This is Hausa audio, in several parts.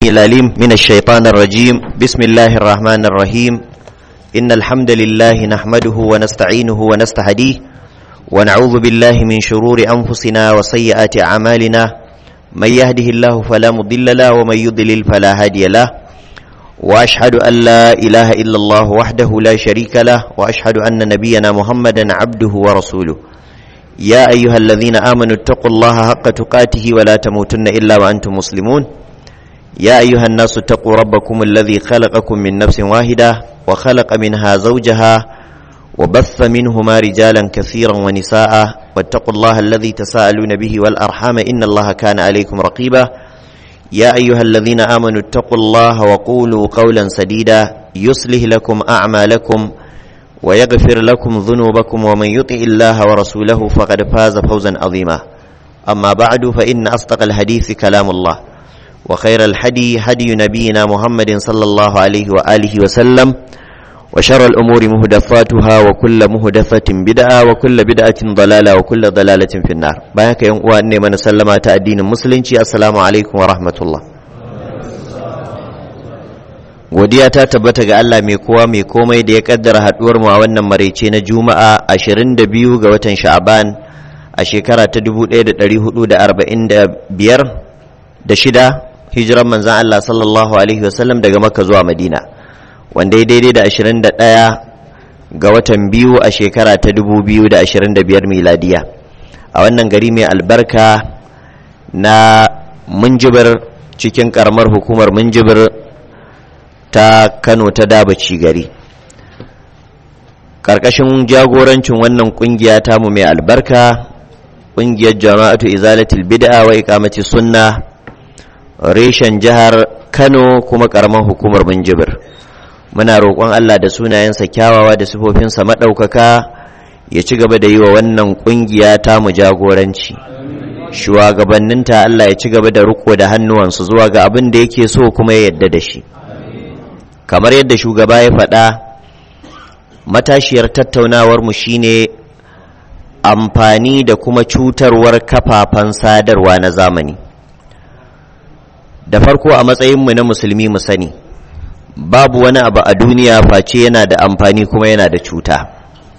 العليم من الشيطان الرجيم بسم الله الرحمن الرحيم إن الحمد لله نحمده ونستعينه ونستهديه ونعوذ بالله من شرور أنفسنا وسيئات أعمالنا من يهده الله فلا مضل له ومن يضلل فلا هادي له وأشهد أن لا إله إلا الله وحده لا شريك له وأشهد أن نبينا محمدا عبده ورسوله يا أيها الذين آمنوا اتقوا الله حق تقاته ولا تموتن إلا وأنتم مسلمون يا أيها الناس اتقوا ربكم الذي خلقكم من نفس واحدة وخلق منها زوجها وبث منهما رجالا كثيرا ونساء واتقوا الله الذي تساءلون به والأرحام إن الله كان عليكم رقيبا يا أيها الذين آمنوا اتقوا الله وقولوا قولا سديدا يصلح لكم أعمالكم ويغفر لكم ذنوبكم ومن يطع الله ورسوله فقد فاز فوزا عظيما أما بعد فإن أصدق الحديث كلام الله وخير الحدي هدي نبينا محمد صلى الله عليه وآله وسلم وشر الأمور مهدفاتها وكل مهدفة بدعة وكل بدعة ضلالة وكل ضلالة في النار بايك يوم وأني من سلم الدين المسلم السلام عليكم ورحمة الله godiya ta tabbata ga Allah mai kowa mai komai da ya kaddara haduwar mu a wannan maraice na Juma'a 22 ga watan Sha'ban a shekara ta 1445 da shida hijiran manzan Allah sallallahu alaihi wasallam daga Makka zuwa Madina wanda ya daidai da 21 ga watan biyu a shekara ta 2025 miladiya a wannan gari mai albarka na munjibir cikin karamar hukumar munjibir ta kano ta dabaci gari ƙarƙashin jagorancin wannan ƙungiya tamu mai albarka ƙungiyar jama'atu izalatul bid'a wa iqamati sunna reshen jihar kano kuma ƙaramar hukumar minjibir muna roƙon allah da sunayensa kyawawa da sifofinsa maɗaukaka ya ci gaba da yi wa wannan ƙungiya tamu jagoranci shugabanninta allah ya ci gaba da riko da hannuwansu zuwa ga abin da yake so kuma ya yadda da shi kamar yadda shugaba ya faɗa matashiyar tattaunawarmu shine amfani da kuma cutarwar kafafen sadarwa na zamani da farko a matsayinmu na musulmi mu sani babu wani abu a duniya face yana da amfani kuma yana da cuta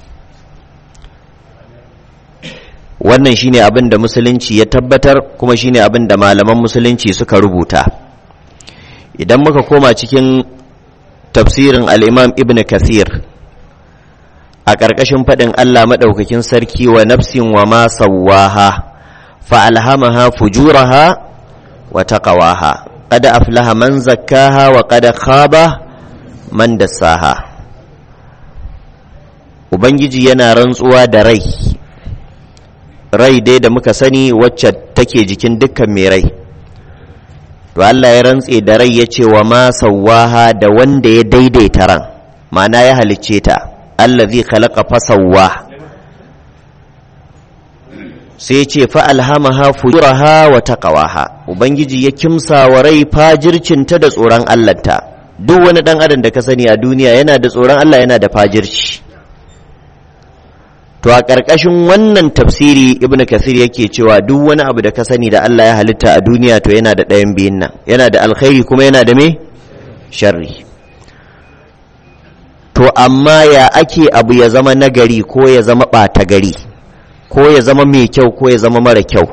wannan shine abin da musulunci ya tabbatar kuma shine abin da malaman musulunci suka rubuta idan muka koma cikin tafsirin al'imam ibn kathir a ƙarƙashin faɗin Allah maɗaukakin sarki wa nafsin wa ma sawwaha fa'alhamaha fujuraha wa taqawaha qad aflaha man zakkaha wa qad khaba man dassaha ubangiji yana rantsuwa da rai rai dai da muka sani wacce take jikin dukkan mai rai to Allah ya rantse da rai ya ce wa ma sawwaha da wanda ya daidaita ran ma'ana ya halicce ta allazi khalaqa fasawwa sai ya ce fa alhamaha fujuraha wa taqwaha ubangiji ya kimsa wa rai fajircinta da tsoron Allahnta duk wani dan adam da ka sani a duniya yana da tsoron Allah yana da fajirci to a ƙarƙashin wannan tafsiri ibn kasir yake cewa duk wani abu da ka sani da Allah ya halitta a duniya to yana da ɗayan biyun nan yana da alkhairi kuma yana da me sharri to amma ya ake abu ya zama nagari ko ya zama ɓata gari ko ya zama mai kyau ko ya zama mara kyau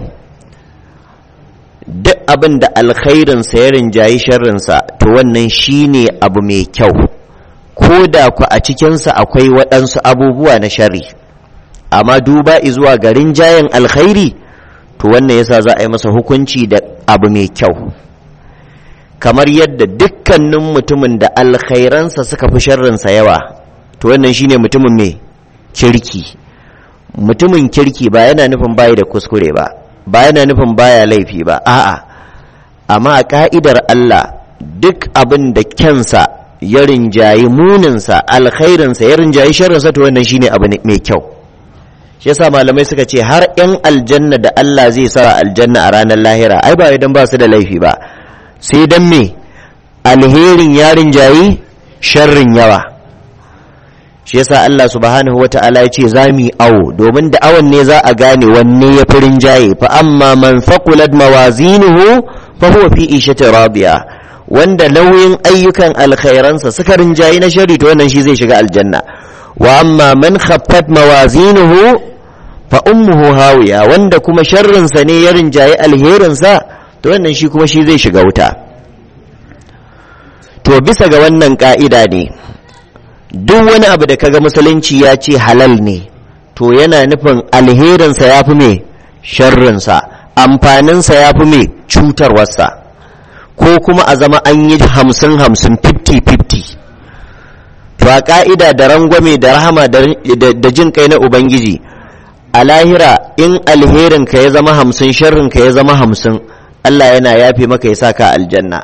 duk abin da alkhairinsa ya rinjayi sharrinsa to wannan shine abu mai kyau ko da ku a cikinsa akwai waɗansu abubuwa na sharri amma duba zuwa garin jayen alkhairi to wannan yasa za a yi masa hukunci da abu mai kyau kamar yadda dukkanin mutumin da alkhairansa suka fi sharrinsa yawa to wannan shine mutumin mai kirki mutumin kirki ba yana nufin bayi da kuskure ba ba yana nufin baya laifi ba a'a amma a ka'idar Allah duk abin da kyansa ya rinjayi muninsa alkhairinsa ya rinjayi sharrinsa to wannan shine abu mai kyau shi yasa malamai suka ce har 'yan aljanna da Allah zai sa aljanna a ranar lahira ai ba idan ba su da laifi ba sai dan me alherin yarin jayi sharrin yawa shi yasa Allah subhanahu wata'ala ya ce za mu yi awo domin da awon ne za a gane wanne ya fi rinjaye fa amma man faqulat mawazinuhu fa huwa fi ishati radiya wanda nauyin ayyukan alkhairansa suka rinjayi na shari to wannan shi zai shiga aljanna wa amma man khaffat mawazinuhu fa ummuhu hawiya wanda kuma sharrinsa ne ya rinjayi alherinsa to wannan shi kuma shi zai shiga wuta to bisa ga wannan ka'ida ne duk wani abu da kaga musulunci ya ce halal ne to yana nufin alherinsa ya fi mai sharrinsa amfaninsa ya fi mai cutarwarsa ko kuma a zama an yi hamsin hamsin fifty fifty to a ka'ida da rangwame da rahama da jin kai na ubangiji a lahira in alherinka ya zama hamsin sharrinka ya zama hamsin Allah yana yafe maka ya saka aljanna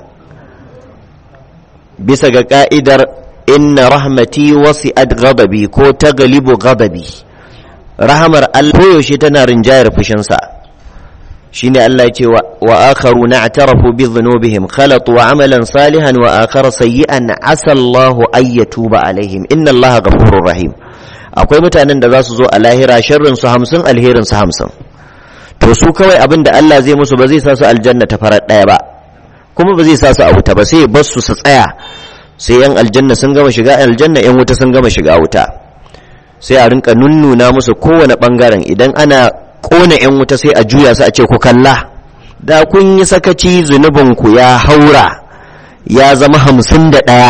bisa ga ka'idar inna rahmati wasi'at ghadabi ko taglibu ghadabi rahamar Allah koyaushe tana rinjayar fushinsa shine Allah ya ce wa akharu na'tarafu bi dhunubihim khalatu amalan salihan wa akhara sayyi'an asa Allahu ay yatuba alaihim inna Allaha ghafurur rahim akwai mutanen da za su zo a lahira sharrin su 50 alherin su 50 to su kawai abin da Allah zai musu ba zai sa su aljanna ta farar daya ba kuma ba zai sa su a wuta ba sai ya bar su su tsaya sai yan aljanna sun gama shiga aljanna yan wuta sun gama shiga wuta sai a rinka nunnuna musu kowane bangaren idan ana kona yan wuta sai a juya su a ce ku kalla da kun yi sakaci zunubin ku ya haura ya zama hamsin da ɗaya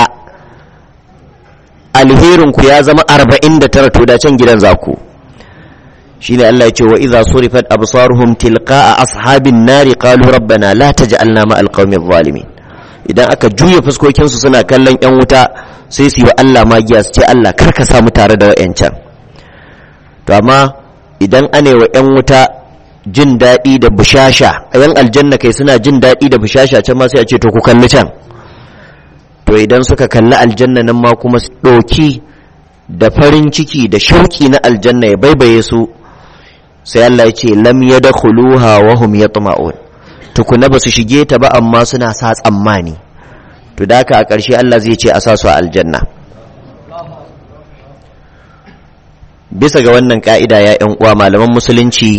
alherin ku ya zama arba'in da tara to da can gidan zaku shine Allah ya ce wa idza surifat absaruhum tilqa'a ashabin nari qalu rabbana la taj'alna ma alqawmi adh-dhalimin idan aka juya fuskokin su suna kallon yan wuta sai su yi wa Allah magiya su ce Allah kar ka samu tare da wayancan to amma idan ane wa yan wuta jin daɗi da bushasha yan aljanna kai suna jin daɗi da bushasha can ma sai a ce to ku kalli can to idan suka kalli aljanna nan ma kuma ɗoki da farin ciki da shauki na aljanna ya baibaye su sai Allah ya ce lam yadkhuluha wa hum yatma'un tukuna ba su shige ta ba amma suna sa tsammani to da haka a ƙarshe Allah zai ce a sa su a aljanna bisa ga wannan ka'ida ya ƴan uwa malaman musulunci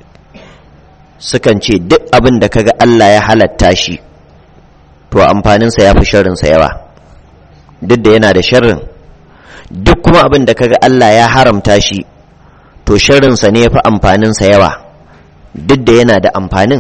sukan ce duk abin da kaga Allah ya halatta shi to amfaninsa ya fi sharrinsa yawa duk da yana da sharrin duk kuma abin da kaga Allah ya haramta shi to sharrinsa ne ya fi amfaninsa yawa duk da yana da amfanin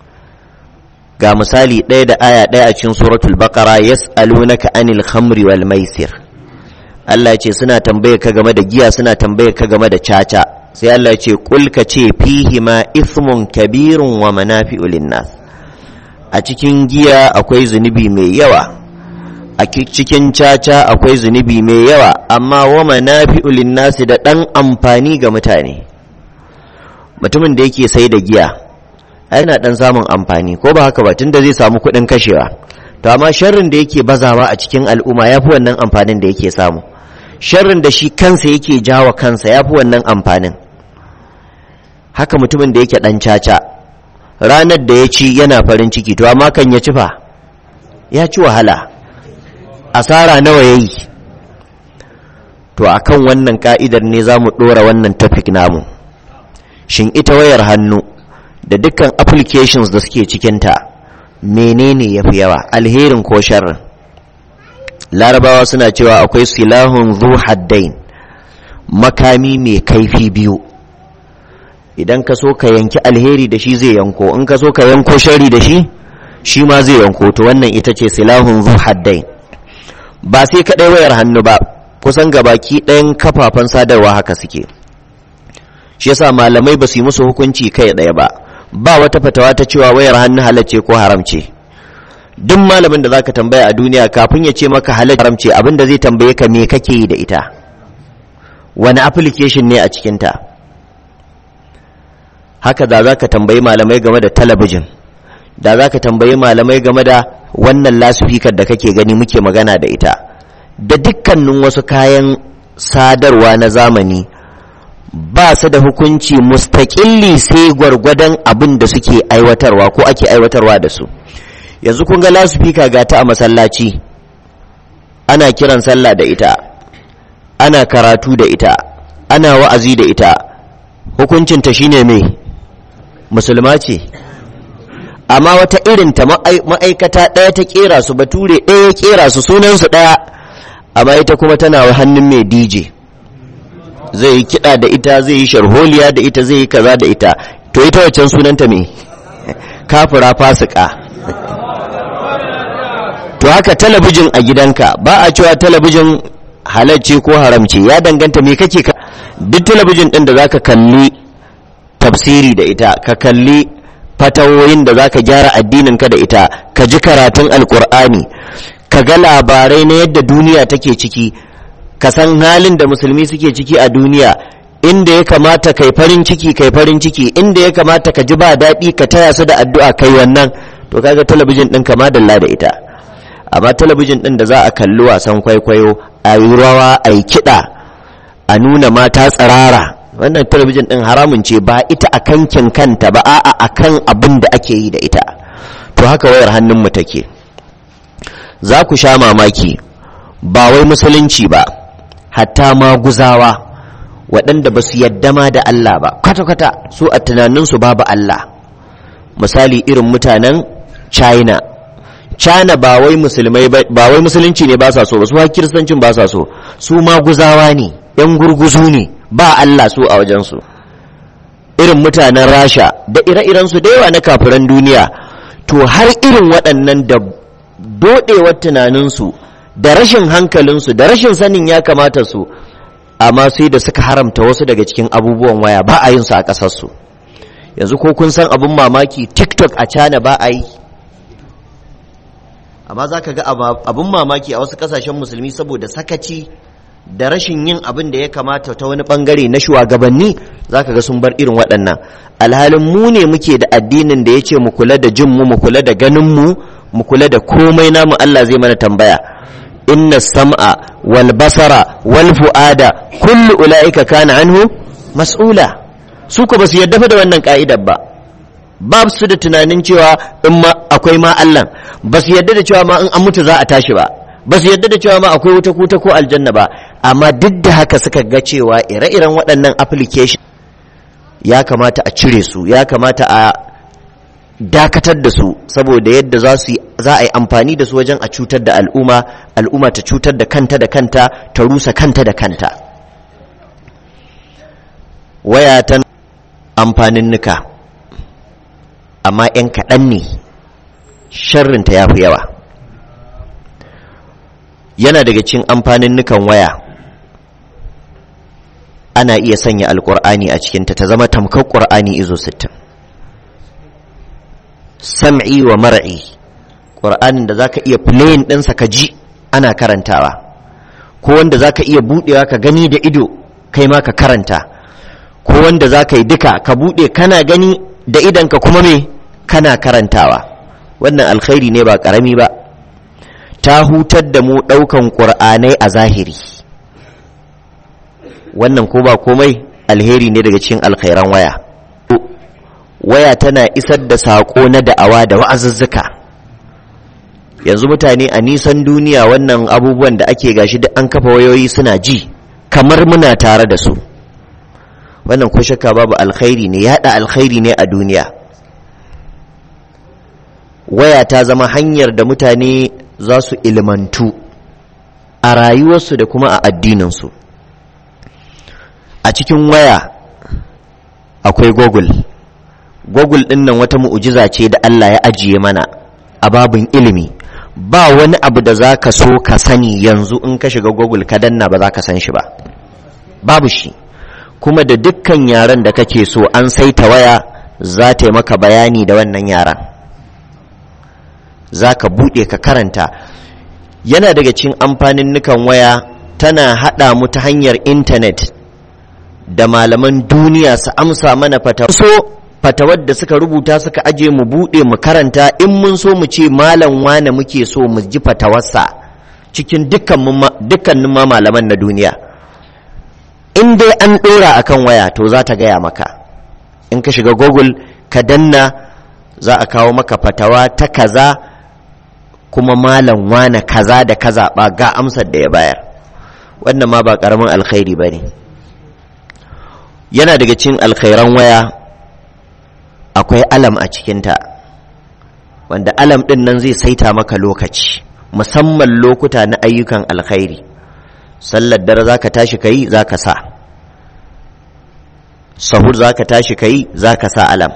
ga misali ɗaya da aya ɗaya a cikin suratul baqara yas'alunaka anil khamri wal maisir Allah ce suna tambaye ka game da giya suna tambaye ka game da caca sai Allah ce kul ka ce fihi ma ithmun kabirun wa manafi'u linnas a cikin giya akwai zunubi mai yawa a cikin caca akwai zunubi mai yawa amma wa manafi'u linnasi da ɗan amfani ga mutane mutumin da yake sai da giya yana ɗan samun amfani ko ba haka ba tunda zai samu kuɗin kashewa to amma sharrin da yake bazawa a cikin al'umma ya fi wannan amfanin da yake samu sharrin da shi kansa yake jawa kansa ya fi wannan amfanin haka mutumin da yake ɗan caca ranar da ya ci yana farin ciki to amma kan ya ci fa ya ci wahala asara nawa ya yi to a kan wannan ka'idar ne za mu ɗora wannan topic namu shin ita wayar hannu da dukkan applications da suke cikinta menene ya fi yawa alherin ko sharrin larabawa suna cewa akwai silahun zu haddain makami mai kaifi biyu idan ka so ka yanki alheri da shi zai yanko in ka so ka yanko shari da shi shi ma zai yanko to wannan ita ce silahun zu haddain ba sai kaɗai wayar hannu ba kusan gabaki ɗayan kafafen sadarwa haka suke shi yasa malamai ba su yi musu hukunci kai ɗaya ba ba wata fatawa ta cewa wayar hannu halacce ko haramce duk malamin da zaka tambaya a duniya kafin ya ce maka halacce haramce abin da zai tambaye ka me kake yi da ita wani application ne a cikinta haka da za ka tambayi malamai game da talabijin da za ka tambayi malamai game da wannan lasifikar da kake gani muke magana da ita da dukkanin wasu kayan sadarwa na zamani ba su da hukunci mustaƙilli sai gwargwadon abin da suke aiwatarwa ko ake aiwatarwa da su yanzu kun ga lasifika ga ta a masallaci ana kiran sallah da ita ana karatu da ita ana wa'azi da ita hukuncinta shine mai musulma ce amma wata irin ta ma'aikata ɗaya ta kera su bature ɗaya ya kera su sunansu ɗaya amma ita kuma tana hannun mai dj zai yi kiɗa da ita zai yi sharholiya da ita zai yi kaza da ita to ita waccan sunanta me kafira fasika to haka talabijin a gidanka ba a cewa talabijin halarci ko haramci ya danganta me kake ka duk talabijin din da zaka kalli tafsiri da ita ka kalli fatawoyin da zaka gyara addinin ka da ita ka ji karatun alkur'ani ka ga labarai na yadda duniya take ciki ka san halin da musulmi suke ciki a duniya inda ya kamata kai farin ciki kai farin ciki inda ya kamata ka ji ba daɗi ka taya su da addu'a kai wannan to kaga talabijin ɗin kama dalla da ita amma talabijin ɗin da za a kalli wasan kwaikwayo a yi rawa a yi kiɗa a nuna mata tsirara wannan talabijin ɗin haramun ce ba ita a kankin kanta ba a'a a kan abin da ake yi da ita to haka wayar hannunmu take za ku sha mamaki ba wai musulunci ba hatta maguzawa waɗanda ba su yadda ma da Allah ba kwata-kwata su a tunaninsu babu Allah misali irin mutanen china china ba wai musulmai ba wai musulunci ne ba sa so ba su ha kiristancin ba sa so su maguzawa ne yan gurguzu ne ba Allah su a wajensu irin mutanen rasha da ire-irensu da yawa na kafiran duniya to har irin waɗannan da doɗewar tunaninsu da rashin hankalinsu da rashin sanin ya kamata su amma sai da suka haramta wasu daga cikin abubuwan waya ba a yin su a ƙasarsu yanzu ko kun san abin mamaki tiktok a cana ba a yi amma za ka ga abin mamaki a wasu ƙasashen musulmi saboda sakaci da rashin yin abin da ya kamata ta wani bangare na shugabanni za ka ga sun bar irin waɗannan alhalin mu ne muke da addinin da ya ce mu kula da jinmu mu kula da ganinmu mu kula da komai namu Allah zai mana tambaya inna sam'a wal basara wal fu'ada kullu ula'ika kana anhu mas'ula su ko basu yadda da wannan ka'idar ba ba su da tunanin cewa in ma akwai ma Allah ba su yadda da cewa ma in an mutu za a tashi ba ba su yadda da cewa ma akwai wuta kuta ko aljanna ba amma duk da haka suka ga cewa ire-iren waɗannan application ya kamata a cire su ya kamata a dakatar da su saboda yadda za su za a yi amfani da su wajen a cutar da al'umma al'umma ta cutar da kanta da kanta ta rusa kanta da kanta waya ta amfanin nuka amma 'yan kaɗan ne sharrinta ya fi yawa yana daga cin amfanin nukan waya ana iya sanya alkur'ani a cikinta ta zama tamkar ƙur'ani izo sittin. sam'i wa mar'i ƙur'anin da zaka iya playing ɗinsa ka ji ana karantawa ko wanda zaka iya buɗewa ka gani da ido kai ma ka karanta ko wanda zaka yi duka ka buɗe kana gani da idanka kuma me kana karantawa wannan alkhairi ne ba ƙarami ba ta hutar da mu ɗaukan ƙur'anai a zahiri wannan ko ba komai alheri ne daga cikin alkhairan waya waya tana isar da saƙo na da'awa da wa'azuzzuka yanzu mutane a nisan duniya wannan abubuwan da ake gashi duk an kafa wayoyi suna ji kamar muna tare da su wannan ko shakka babu alkhairi ne yaɗa alkhairi ne a duniya waya ta zama hanyar da mutane za su ilmantu a rayuwarsu da kuma a addininsu a cikin waya akwai google google ɗin nan wata mu'ujiza ce da Allah ya ajiye mana a babin ilimi ba wani abu da za ka so ka sani yanzu in ka shiga google ka danna ba za ka san shi ba babu shi kuma da dukkan yaren da kake so an saita waya za ta yi maka bayani da wannan yaren za ka buɗe ka karanta yana daga cikin amfanin nukan waya tana haɗa mu ta hanyar intanet da malaman duniya su amsa mana fatawa so fatawar da suka rubuta suka aje mu buɗe mu karanta in mun so mu ce malam wane muke so mu ji fatawarsa cikin dukkanin ma malaman na duniya in dai an ɗora akan waya to za ta gaya maka in ka shiga google ka danna za a kawo maka fatawa ta kaza kuma malam wane kaza da kaza ba ga amsar da ya bayar wannan ma ba ƙaramin alkhairi ba ne yana daga cikin alkhairan waya akwai alam a cikinta wanda alam ɗin nan zai saita maka lokaci musamman lokuta na ayyukan alkhairi sallar dare za ka tashi ka yi za ka sa sahur za ka tashi ka yi za ka sa alam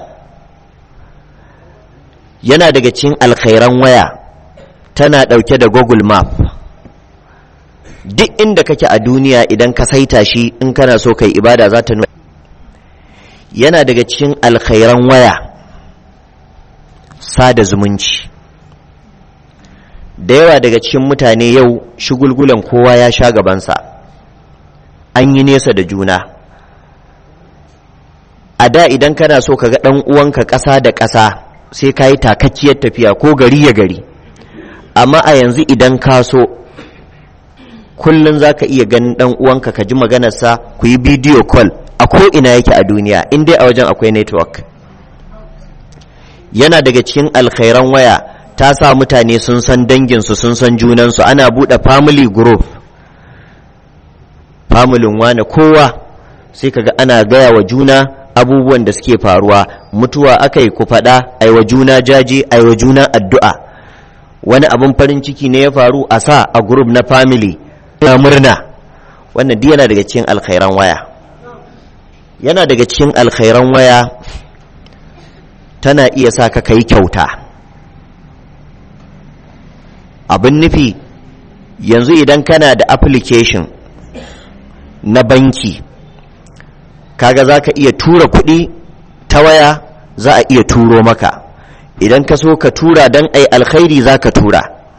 yana daga cikin alkhairan waya tana ɗauke da google map duk inda kake a duniya idan ka saita shi in kana so kai ibada za ta nuna yana daga cikin alkhairan waya sada zumunci da yawa daga cikin mutane yau shigulgulan kowa ya sha gabansa an yi nesa da juna a da idan kana so ka ga ɗan uwanka ƙasa da ƙasa sai ka yi takakkiyar tafiya ko gari ya gari amma a yanzu idan ka so kullum za ka iya ganin ɗan uwanka ka ji maganarsa ku yi bidiyo call a ko'ina yake a duniya in dai a wajen akwai network yana daga cikin alkhairan waya ta sa mutane sun san danginsu sun san junansu ana buɗe family group familin wane kowa sai kaga ana gaya wa juna abubuwan da suke faruwa mutuwa aka yi ku faɗa ai wa juna jaje ai wa juna addu'a wani abin farin ciki ne ya faru a sa a group na family na murna wannan duk yana daga cikin alkhairan waya yana daga cikin alkhairan waya tana iya sa ka kai kyauta abin nufi yanzu idan kana da application na banki kaga za ka iya tura kuɗi ta waya za a iya turo maka idan ka so ka tura don ai alkhairi za ka tura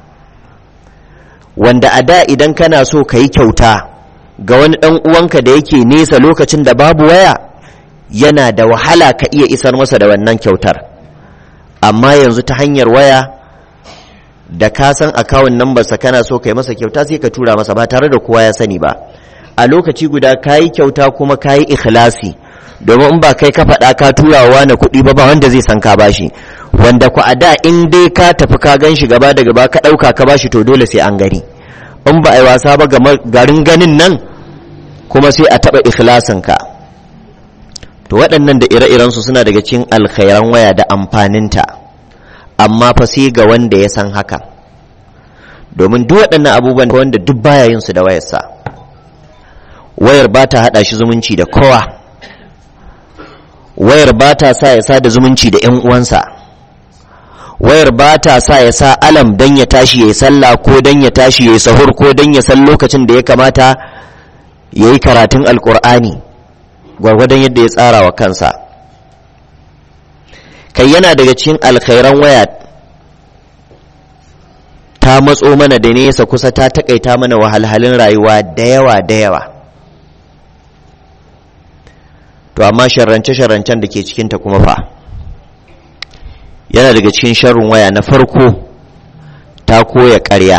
wanda a da idan kana so ka yi kyauta ga wani ɗan uwanka da yake nesa lokacin da babu waya yana da wahala ka iya isar masa da wannan kyautar amma yanzu ta hanyar waya da ka san akawun nambarsa kana so ka yi masa kyauta sai ka tura masa ba tare da kowa ya sani ba a lokaci guda ka yi kyauta kuma ka yi ikhlasi domin in ba kai ka faɗa ka tura wa wani kuɗi ba ba wanda zai san ka bashi wanda ku a da in dai ka tafi ka gan shi gaba da gaba ka ɗauka ka bashi to dole sai an gani in ba a yi wasa ba garin ganin nan kuma sai a taɓa ikhlasinka to waɗannan da ire-irensu suna daga cikin alkhairan waya da amfaninta amma fa sai ga wanda ya san haka domin duk waɗannan abubuwan wanda duk baya yin su da wayarsa wayar ba ta haɗa shi zumunci da kowa wayar ba ta sa ya sa da zumunci da 'yan uwansa wayar ba ta sa ya sa alam don ya tashi ya yi sallah ko don ya tashi ya yi sahur ko don ya san lokacin da ya kamata ya yi karatun alkur'ani gwargwadon yadda ya tsara wa kansa kai yana daga cikin alkhairan waya ta matso mana da nesa kusa ta takaita mana wahalhalin rayuwa da yawa da yawa to amma sharrance-sharrancen da ke cikinta kuma fa yana daga cikin sharrin waya na farko ta koya ƙarya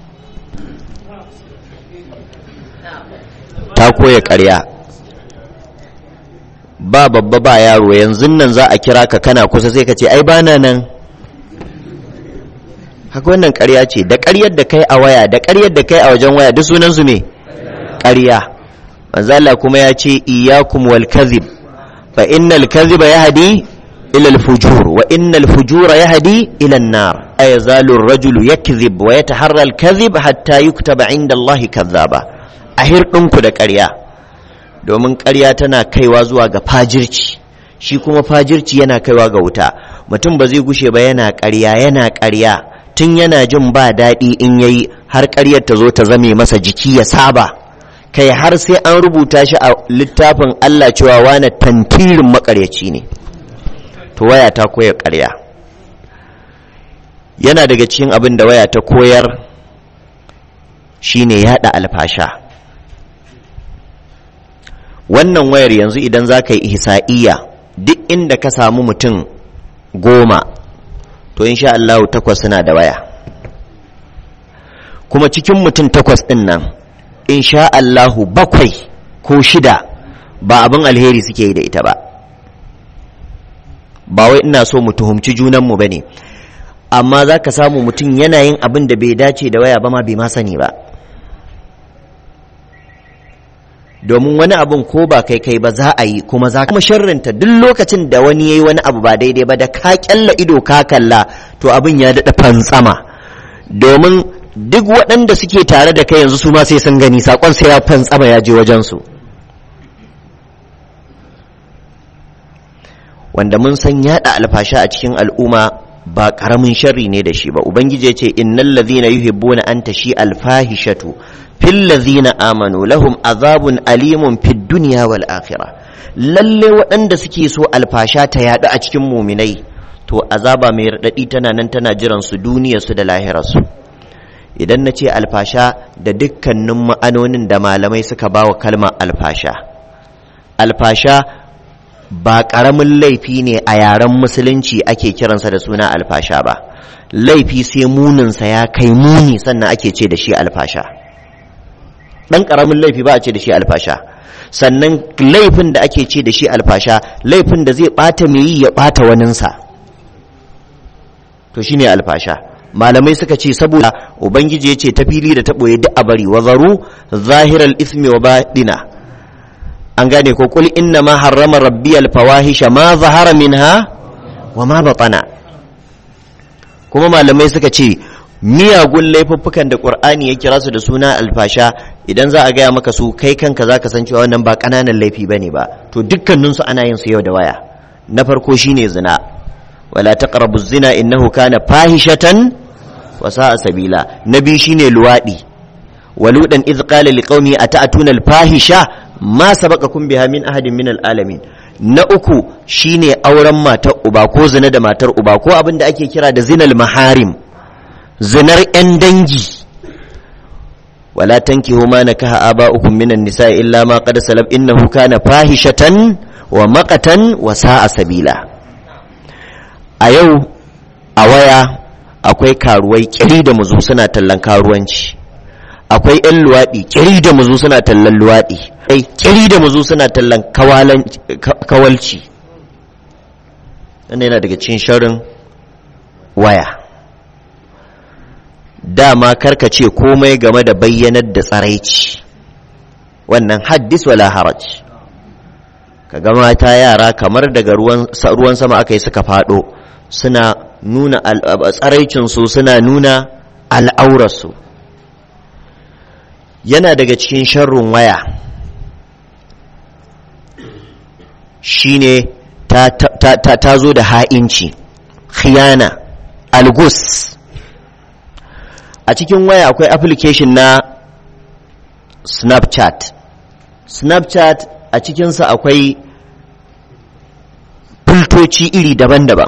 ta koya ƙarya ba babba ba yaro yanzu nan za a kira ka kana kusa sai ka ce ai bana nan haka wannan ƙarya ce da ƙaryar da kai a waya da ƙaryar da kai a wajen waya duk sunan su me ƙarya manzo Allah kuma ya ce iyyakum wal kadhib fa innal kadhiba yahdi ila al fujur wa innal fujura yahdi ila an nar ay yazalu ar rajulu yakdhib wa yataharra al kadhib hatta yuktaba inda Allah kadhaba a hirɗinku da ƙarya domin ƙarya tana kaiwa zuwa ga fajirci shi kuma fajirci yana kaiwa ga wuta mutum ba zai gushe ba yana ƙarya yana ƙarya tun yana jin ba daɗi in yayi har ƙaryar ta zo ta zame masa jiki ya saba kai har sai an rubuta shi a littafin Allah cewa wane tantirin maƙaryaci ne to waya ta koya ƙarya yana daga cikin abin da waya ta koyar shine yaɗa alfasha wannan wayar yanzu idan za ka yi ihsa'iyya duk inda ka samu mutum goma to insha Allah takwas suna da waya kuma cikin mutum takwas ɗin nan insha Allahu bakwai ko shida ba abin alheri suke yi da ita ba ba wai ina so mu tuhumci junanmu ba ne amma za ka samu mutum yana yin abin da bai dace da waya ba ma bai ma sani ba domin wani abun ko ba kai kai ba za a yi kuma za kuma sharrinta duk lokacin da wani yayi wani abu ba daidai ba da ka kyalla ido ka kalla to abin ya daɗa fantsama domin duk waɗanda suke tare da kai yanzu su ma sai sun gani sakon sai ya fantsama ya je wajen su wanda mun san yada alfasha a cikin al'umma ba karamin sharri ne da shi ba ubangiji ya ce innal ladhina yuhibbuna an tashi alfahishatu fil ladhina amanu lahum azabun alimun fid dunya wal akhirah lalle waɗanda suke so alfasha ta yadu a cikin muminai to azaba mai radadi tana nan tana jiran su duniyar su da lahirar su idan na ce alfasha da dukkanin ma'anonin da malamai suka bawa kalmar alfasha alfasha ba ƙaramin laifi ne a yaren musulunci ake kiransa da suna alfasha ba laifi sai muninsa ya kai muni sannan ake ce da shi alfasha ɗan ƙaramin laifi ba a ce da shi alfasha sannan laifin da ake ce da shi alfasha laifin da zai ɓata mai yi ya ɓata waninsa to shine alfasha malamai suka ce saboda ubangiji ya ce ta fili da ta ɓoye duk a bari wa zaru zahiral ismi wa baɗina an gane ko kul inna ma harrama rabbi alfawahisha ma zahara minha wa ma batana kuma malamai suka ce miyagun laifuffukan da qur'ani ya kira su da suna alfasha idan za a gaya maka su kai kanka zaka san cewa wannan ba kananan laifi bane ba to dukkanin su ana yin su yau da waya na farko shine zina wala taqrabu zina innahu kana fahishatan wa sa'a sabila na biyu shine luwadi waludan iz qala liqaumi ata'tuna alfahisha ma sabaqakum biha min ahadin min alalamin na uku shine auren matar uba ko zina da matar uba ko abin da ake kira da zinal maharim zinar yan dangi wala tankihu ma nakaha aba'ukum min an-nisa'i illa ma qad salaf innahu kana fahishatan wa maqatan wa sa'a sabila a yau a waya akwai karuwai kiri da muzu suna tallan karuwanci akwai 'yan luwaɗi kiri da muzu suna tallan luwaɗi ai kiri da muzu suna tallan kawalci wannan yana daga cikin sharin waya dama karka ce komai game da bayyanar da tsaraici wannan haddis wala haraj kaga mata yara kamar daga ruwan sama aka yi suka faɗo suna nuna tsaraicinsu suna nuna al'aurarsu yana daga cikin sharrun waya shine ta, ta, ta, ta zo da ha'inci khiyana algus a cikin waya akwai application na snapchat snapchat a cikinsa akwai filtoci iri daban-daban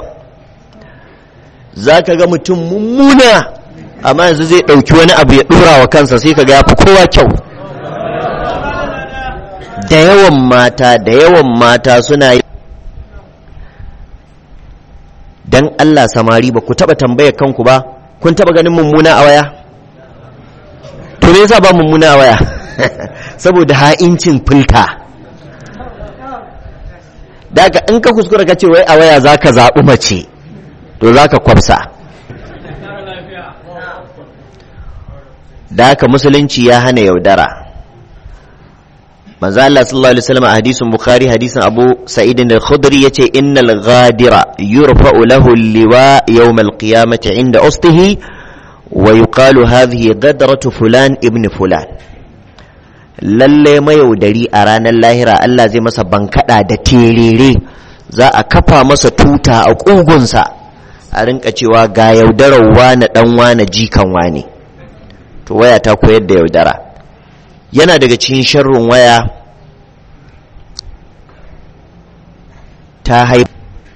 za ka ga mutum mummuna amma yanzu zai ɗauki wani abu ya ɗora wa kansa sai ka ga ya fi kowa kyau da yawan mata da yawan mata suna yi don Allah samari ba ku taɓa tambayar kanku ba kun taɓa ganin mummuna a waya to me yasa ba mummuna a waya saboda ha'incin filta daga in ka kuskura ka ce wai a waya za ka zaɓi mace to za ka kwafsa da haka musulunci ya hana yaudara manzo Allah sallallahu alaihi wasallam a hadisin bukhari hadisin abu sa'id al-khudri yace innal ghadira yurfa'u lahu al-liwa yawm al-qiyamati 'inda ustihi wa yuqalu hadhihi ghadratu fulan ibn fulan lalle mayaudari a ranar lahira Allah zai masa bankada da terere za a kafa masa tuta a kugunsa a rinka cewa ga yaudarar wane dan wane jikan wane to waya ta koyar da yaudara yana daga cikin sharrin waya ta haifu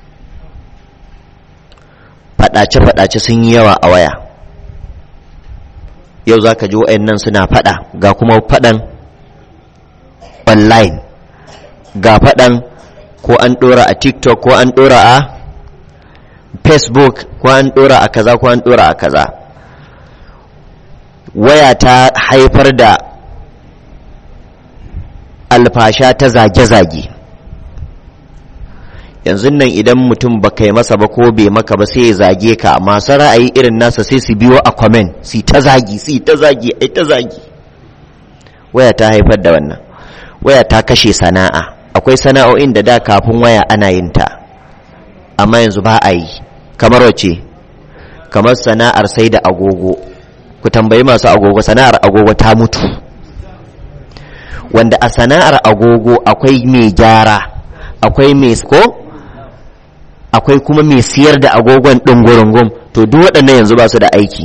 faɗace-faɗace sun yi yawa a waya yau za ka ji nan suna faɗa ga kuma faɗan online ga faɗan ko an ɗora a tiktok ko an ɗora a facebook ko an ɗora a kaza ko an ɗora a kaza waya ta haifar da alfasha ta zage-zage yanzu nan idan mutum ba kai masa ba ko bai maka ba sai ya zage ka masu ra'ayi irin nasa sai su biyo a comment si ta zagi si ta zagi ai ta zagi waya ta haifar da wannan waya ta kashe sana'a akwai sana'o'in da da kafin waya ana yin ta amma yanzu ba a yi kamar wace kamar sana'ar sai da agogo ku tambayi masu agogo sana'ar agogo ta mutu wanda a sana'ar agogo akwai mai gyara akwai mai ko akwai kuma mai siyar da agogon ɗin gurungum to duk waɗannan yanzu ba su da aiki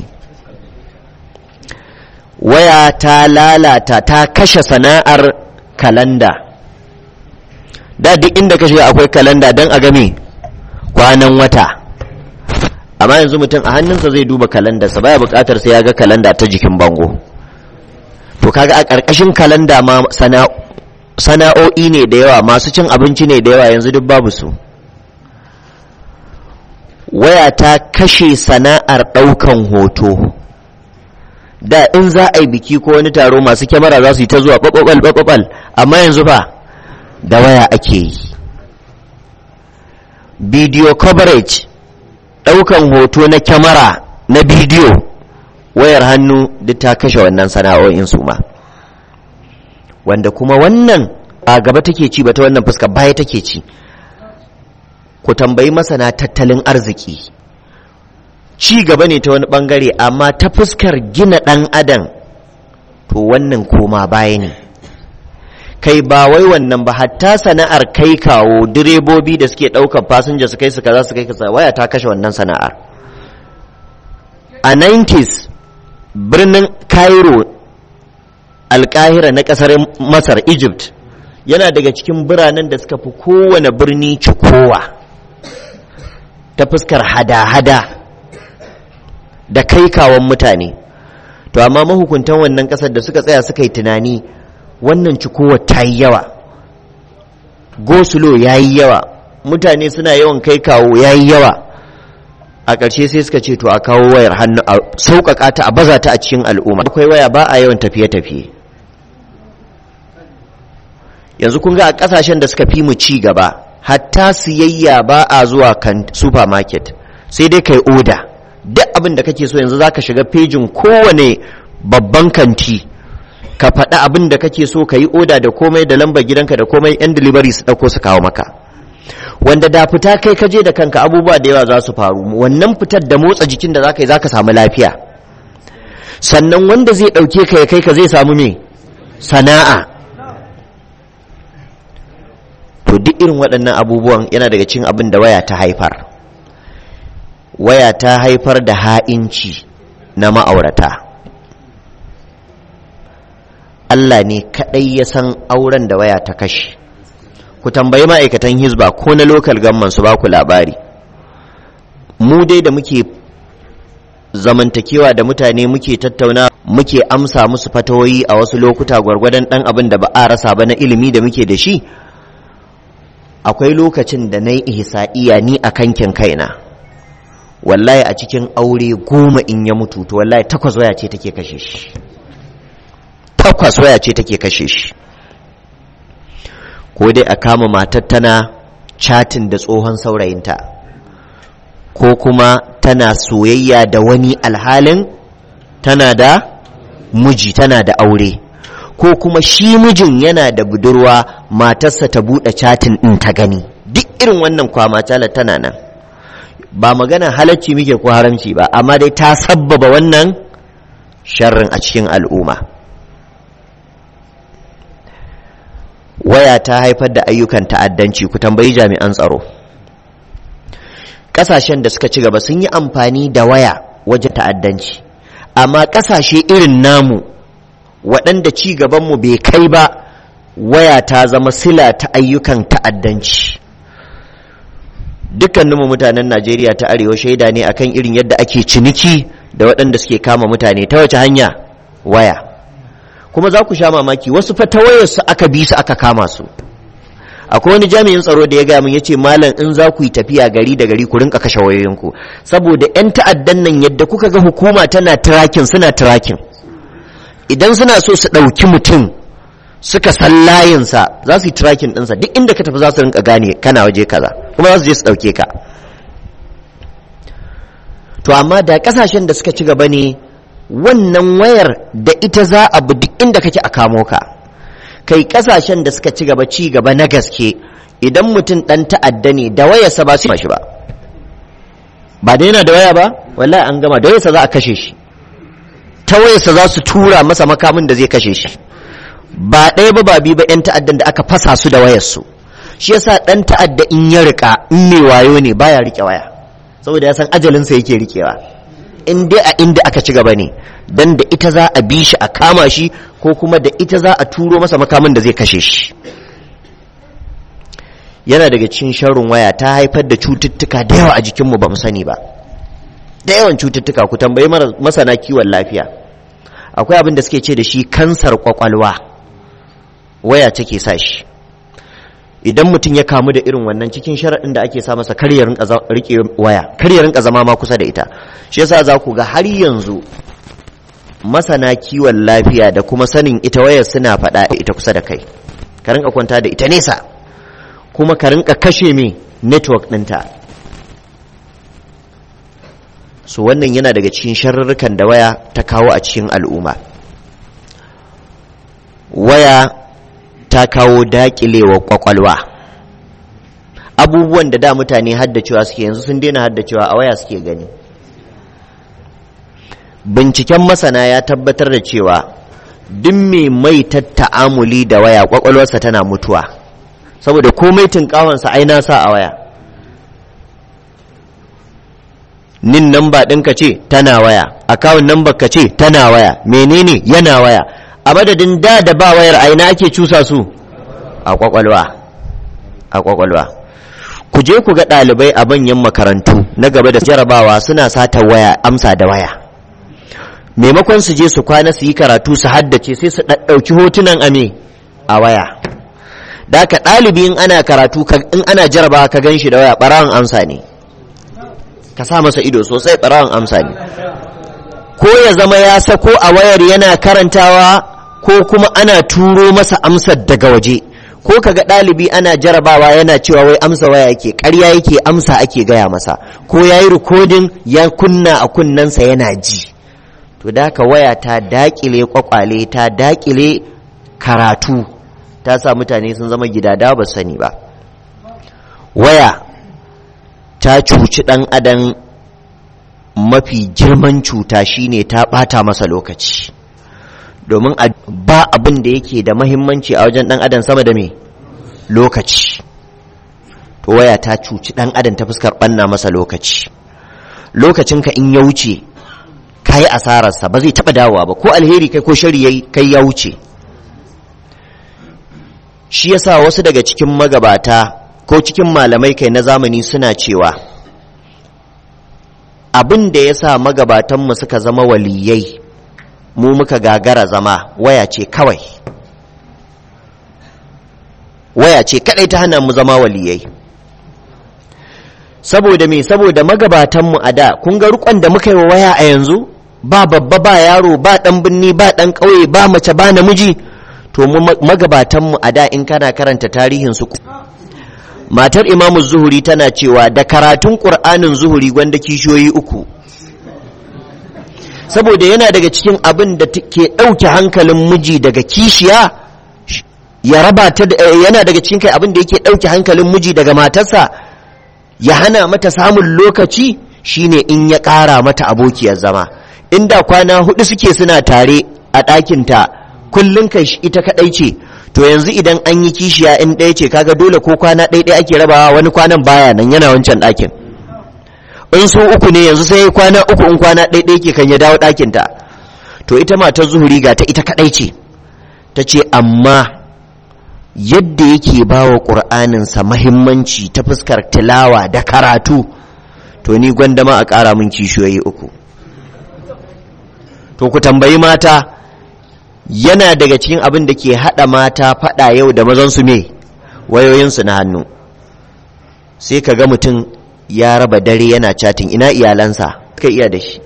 waya ta lalata ta kashe sana'ar kalanda da duk inda ka shiga akwai kalanda don a game kwanan wata amma yanzu mutum a hannunsa zai duba kalandarsa baya bukatar sai ya ga kalanda ta jikin bango to kaga a ƙarƙashin kalanda ma sana'o'i ne da yawa masu cin abinci ne da yawa yanzu duk babu su waya ta kashe sana'ar ɗaukan hoto da in za a yi biki ko wani taro masu kyamara za su yi ta zuwa ɓaɓɓaɓal ɓaɓɓaɓal amma yanzu ba da waya ake yi video coverage ɗaukan hoto na kyamara na bidiyo wayar hannu duk ta kashe wannan sana'o'in su ma wanda kuma wannan a gaba take ci ba ta wannan fuska baya take ci ku tambayi masana tattalin arziki ci gaba ne ta wani bangare amma ta fuskar gina ɗan adam to wannan koma baya ne kai ba wai wannan ba hatta sana'ar kai kawo direbobi da suke ɗaukar fasinja su kai su kaza su kai kaza waya ta kashe wannan sana'ar a 90s birnin cairo alkahira na ƙasar masar egypt yana daga cikin biranen da suka fi kowane birni cikowa ta fuskar hada-hada da kai kawon mutane to amma mahukuntan wannan ƙasar da suka tsaya suka yi tunani wannan cikowa ta yi yawa gosulo ya yi yawa mutane suna yawan kai kawo ya yi yawa a ƙarshe sai suka ce to a kawo wayar hannu a sauƙaƙa ta a baza ta a cikin al'umma akwai waya ba a yawan tafiye-tafiye yanzu kun ga a ƙasashen da suka fi mu ci gaba hatta siyayya ba a zuwa kan supermarket sai dai kai oda duk abin da kake so yanzu zaka shiga fejin kowane babban kanti ka faɗi abin da kake so ka yi oda da komai da lambar gidanka da komai yan delivery su ɗauko su kawo maka wanda da fita kai kaje da kanka abubuwa da yawa za su faru wannan fitar da motsa jikin da za ka yi za ka samu lafiya sannan wanda zai ɗauke ka ya kai ka zai samu me sana'a to duk irin waɗannan abubuwan yana daga cikin abin da waya ta haifar waya ta haifar da ha'inci na ma'aurata Allah ne kaɗai ya san auren da waya ta kashe ku tambayi ma'aikatan hizba ko na lokal gamman su ba ku labari mu dai da muke zamantakewa da mutane muke tattauna muke amsa musu fatawoyi a wasu lokuta gwargwadon ɗan abin da ba a rasa ba na ilimi da muke da shi akwai lokacin da na yi ihsa'iya ni a kankin kaina wallahi a cikin aure goma in ya mutu to wallahi takwas waya ce take kashe shi takwas waya ce take kashe shi ko dai a kama matar tana chatin da tsohon saurayinta ko kuma tana soyayya da wani alhalin tana da miji tana da aure ko kuma shi mijin yana da budurwa matarsa ta buɗe chatin ɗin ta gani duk irin wannan kwama tana nan ba magana halacci muke ko haramci ba amma dai ta sabbaba wannan sharrin a cikin al'umma waya ta haifar da ayyukan ta'addanci ku tambayi jami'an tsaro ƙasashen da suka ci gaba sun yi amfani da waya wajen ta'addanci amma ƙasashe irin namu waɗanda ci gabanmu bai kai ba waya ta zama sila ta ayyukan ta'addanci dukkaninmu mutanen najeriya ta arewa shaida ne akan irin yadda ake ciniki da waɗanda suke kama mutane ta wace hanya waya kuma za ku sha mamaki wasu fa ta wayarsu aka bi su aka kama su akwai wani jami'in tsaro da ya gaya min yace malam in za ku yi tafiya gari da gari ku rinka kashe wayoyinku saboda yan ta'addan nan yadda kuka ga hukuma tana tracking suna tracking idan suna so su ɗauki mutum suka san layinsa za su yi tracking ɗinsa duk inda ka tafi za su rinka gane kana waje kaza kuma za su je su ɗauke ka to amma da ƙasashen da suka ci gaba ne wannan wayar da ita za a bi duk inda kake a kamo ka kai kasashen da suka ci gaba ci gaba na gaske idan mutum dan ta'adda ne da wayarsa ba su shi ba ba da yana da waya ba wallahi an gama da wayarsa za a kashe shi ta wayarsa za su tura masa makamin da zai kashe shi ba ɗaya ba ba biyu ba 'yan ta'addan da aka fasa su da wayarsu shi yasa ɗan ta'adda in ya rika in mai wayo ne baya rike waya saboda ya san ajalinsa yake rikewa in dai a inda aka ci gaba ne dan da ita za a bi shi a kama shi ko kuma da ita za a turo masa makamin da zai kashe shi yana daga cikin sharrin waya ta haifar da cututtuka da yawa a jikinmu ba mu sani ba da yawan cututtuka ku tambayi masana kiwon lafiya akwai abin da suke ce da shi kansar kwakwalwa waya take sa shi idan mutum ya kamu da irin wannan cikin sharaɗin da ake sa masa kar ya rike waya kar ya rinka zama ma kusa da ita shi yasa za ku ga har yanzu masana kiwon lafiya da kuma sanin ita wayar suna faɗa ita kusa da kai ka rinka kwanta da ita nesa kuma ka rinka kashe me network ɗinta so wannan yana daga cikin sharurrukan da waya ta kawo a cikin al'umma waya ta kawo daƙilewa kwakwalwa abubuwan da da mutane haddacewa suke yanzu sun daina haddacewa a waya suke gani binciken masana ya tabbatar da cewa duk mai mai ta'amuli da waya kwakwalwarsa tana mutuwa saboda komai tunkawansa ai na sa a waya nin namba ɗinka ce tana waya akawun namba ka ce tana waya menene yana waya a madadin da da ba wayar aina ake cusa su a kwakwalwa a kwakwalwa ku je ku ga ɗalibai a manyan makarantu na gaba da jarabawa suna sata waya amsa da waya maimakon su je su kwana su yi karatu su haddace sai su ɗauki hotunan ame a waya da ka ɗalibi in ana karatu in ana jarabawa ka gan shi da waya ɓarawan amsa ne ka sa masa ido sosai ɓarawan amsa ne ko ya zama ya sako a wayar yana karantawa ko kuma ana turo masa amsar daga waje ko kaga ɗalibi ana jarabawa yana cewa wai amsa waya yake ƙarya yake amsa ake gaya masa ko ya yi rikodin ya kunna a kunnensa yana ji to da haka waya ta daƙile kwakwale ta daƙile karatu ta sa mutane sun zama gidada ba sani ba waya ta cuci ɗan adam mafi girman cuta shine ta ɓata masa lokaci domin ba abin da yake da mahimmanci a wajen ɗan adam sama da me lokaci to waya ta cuci ɗan adam ta fuskar ɓanna masa lokaci lokacinka in ya wuce ka yi asararsa ba zai taɓa dawowa ba ko alheri kai ko shari kai ya wuce shi yasa wasu daga cikin magabata ko cikin malamai kai na zamani suna cewa abin da ya sa magabatanmu suka zama waliyai mu muka gagara zama waya ce kawai waya ce kadai ta hana mu zama waliyai saboda me saboda magabatanmu a da kun ga rukon da muka yi wa waya a yanzu ba babba ba yaro ba dan binni ba dan ƙauye ba mace ba namiji to mu magabatanmu a da in kana karanta tarihin su matar imamu zuhuri tana cewa da karatun ƙur'anin zuhuri gwanda kishiyoyi uku saboda yana daga cikin abin da ke ɗauke hankalin miji daga kishiya ya raba ta yana daga cikin kai abin da yake ɗauke hankalin miji daga matarsa ya hana mata samun lokaci shine in ya ƙara mata abokiyar zama inda kwana hudu suke suna tare a ɗakinta kullum kai ita kaɗai ce to yanzu idan an yi kishiya in ɗaya ce kaga dole ko kwana ɗaya ɗaya ake rabawa wani kwanan baya nan yana wancan ɗakin in su uku ne yanzu sai kwana uku in kwana ɗaya ɗaya ke kan ya dawo ɗakinta to ita matar zuhuri ga ta ita kaɗai ce ta ce amma yadda yake ba wa ƙur'aninsa mahimmanci ta fuskar tilawa da karatu to ni gwandama a ƙara min kishiyoyi uku to ku tambayi mata yana daga cikin abin da ke haɗa mata faɗa yau da mazansu me wayoyinsu na hannu sai ka ga mutum ya raba dare yana chatin ina iyalansa ka iya da shi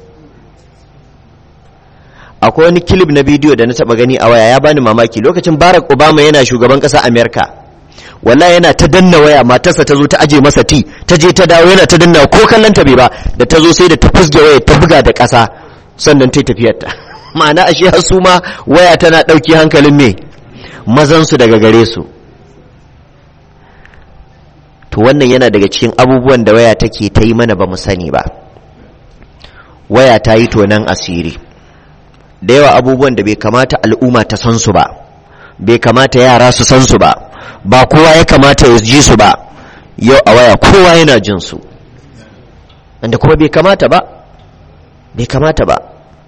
akwai wani kilib na bidiyo da na taɓa gani a waya ya bani mamaki lokacin barack obama yana shugaban ƙasa amerika wallahi yana ta danna waya matarsa ta zo ta aje masa ti ta je ta dawo yana ta danna ko kallon ta bai ba da ta zo sai da ta fusge waya ta buga da ƙasa sannan ta tafiyarta ma'ana ashe har su ma waya tana ɗauki hankalin me mazansu daga gare su to wannan yana daga cikin abubuwan da waya take ta yi mana ba mu sani ba waya ta yi tonan asiri da yawa abubuwan da bai kamata al'umma ta san su ba bai kamata yara su san su ba ba kowa ya kamata ya ji su ba yau a waya kowa yana jin su wanda kuma bai kamata ba bai kamata ba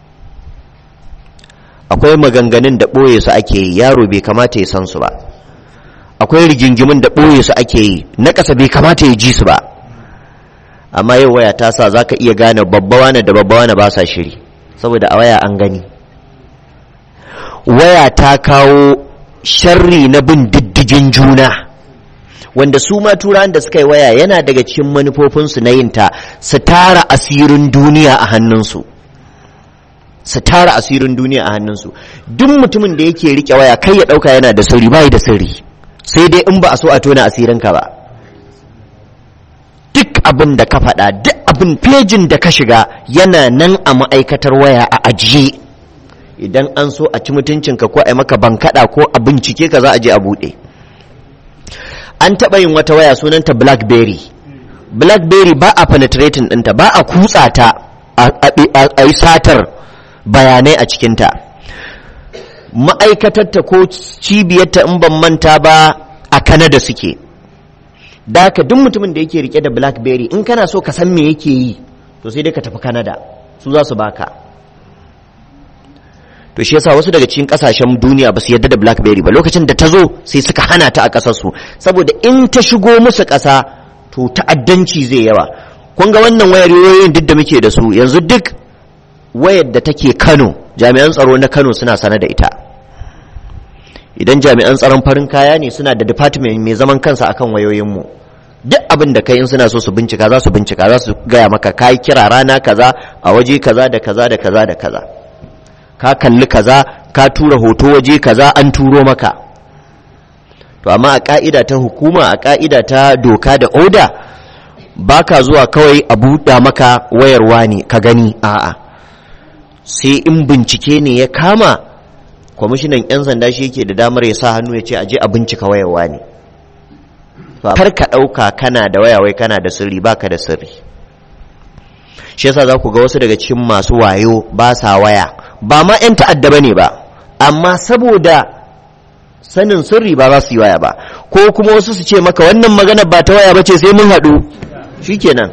akwai maganganun da ɓoye su ake yi yaro bai kamata ya san su ba akwai rigingimin da ɓoye su ake yi na ƙasa bai kamata ya ji su ba amma yau waya ta sa za ka iya gane babbawa da babbawa ba sa shiri saboda a waya an gani waya ta kawo sharri na bin diddigin juna wanda su ma turan da suka yi waya yana daga cikin manufofinsu na yinta su tara asirin duniya a hannunsu su tara asirin duniya a hannunsu duk mutumin da yake rike waya kai ya dauka yana da sirri bai da sirri sai dai in ba a so a tona asirinka ba duk abin da ka faɗa duk abin fejin da ka shiga yana nan a ma'aikatar waya a ajiye idan an so a ci mutuncinka ko a yi maka bankaɗa ko a bincike ka za a je a buɗe an taɓa yin wata waya sunanta blackberry blackberry ba a penetrating ɗinta ba a kutsa ta a yi satar bayanai a cikinta ma'aikatarta ko cibiyarta in ban manta ba a kanada suke da haka duk mutumin da yake rike da blackberry in kana so ka san me yake yi to sai dai ka tafi kanada su za su baka to shi yasa wasu daga cikin kasashen duniya ba su yarda da blackberry ba lokacin da ta zo sai suka hana ta a kasarsu saboda in ta shigo musu kasa to ta'addanci zai yawa kun ga wannan wayar yoyin duk da muke da su yanzu duk wayar da take Kano jami'an tsaro na Kano suna sane da ita idan jami'an tsaron farin kaya ne suna da department mai zaman kansa akan wayoyinmu duk abin da kai in suna so su bincika za su bincika za su gaya maka kai kira rana kaza a waje kaza da kaza da kaza da kaza ka kalli kaza ka tura hoto waje kaza an turo maka to amma a ka'ida ta hukuma a ka'ida ta doka da oda baka zuwa kawai a buɗa maka wayarwa ne ka gani a'a sai in bincike ne ya kama kwamishinan 'yan sanda shi yake da damar ya sa hannu ya ce aje a bincika wayarwa ne kar ka ɗauka kana da wayawai kana da sirri baka da sirri shi yasa za ku ga wasu daga cikin masu wayo ba sa waya ba ma 'yan ta'adda ba ne ba amma saboda sanin sirri ba za su yi waya ba ko kuma wasu su ce maka wannan magana ba ta waya ba ce sai mun haɗu shikenan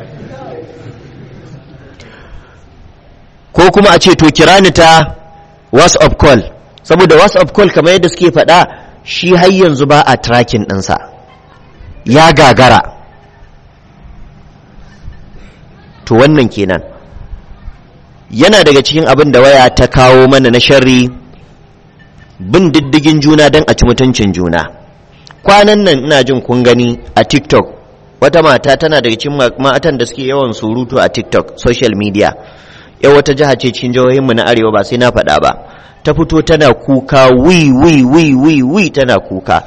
ko kuma a ce to kira ni ta whatsapp call saboda whatsapp call kamar yadda suke faɗa shi har yanzu ba a tracking ɗinsa ya gagara to wannan kenan yana daga cikin abin da waya ta kawo mana na sharri bin diddigin juna don a ci mutuncin juna kwanan nan ina jin kun gani a tiktok wata mata tana daga cikin matan da suke yawan surutu a tiktok social media yau wata jiha ce cikin jihohinmu na arewa ba sai na faɗa ba ta fito tana kuka wi wi wi wi wi tana kuka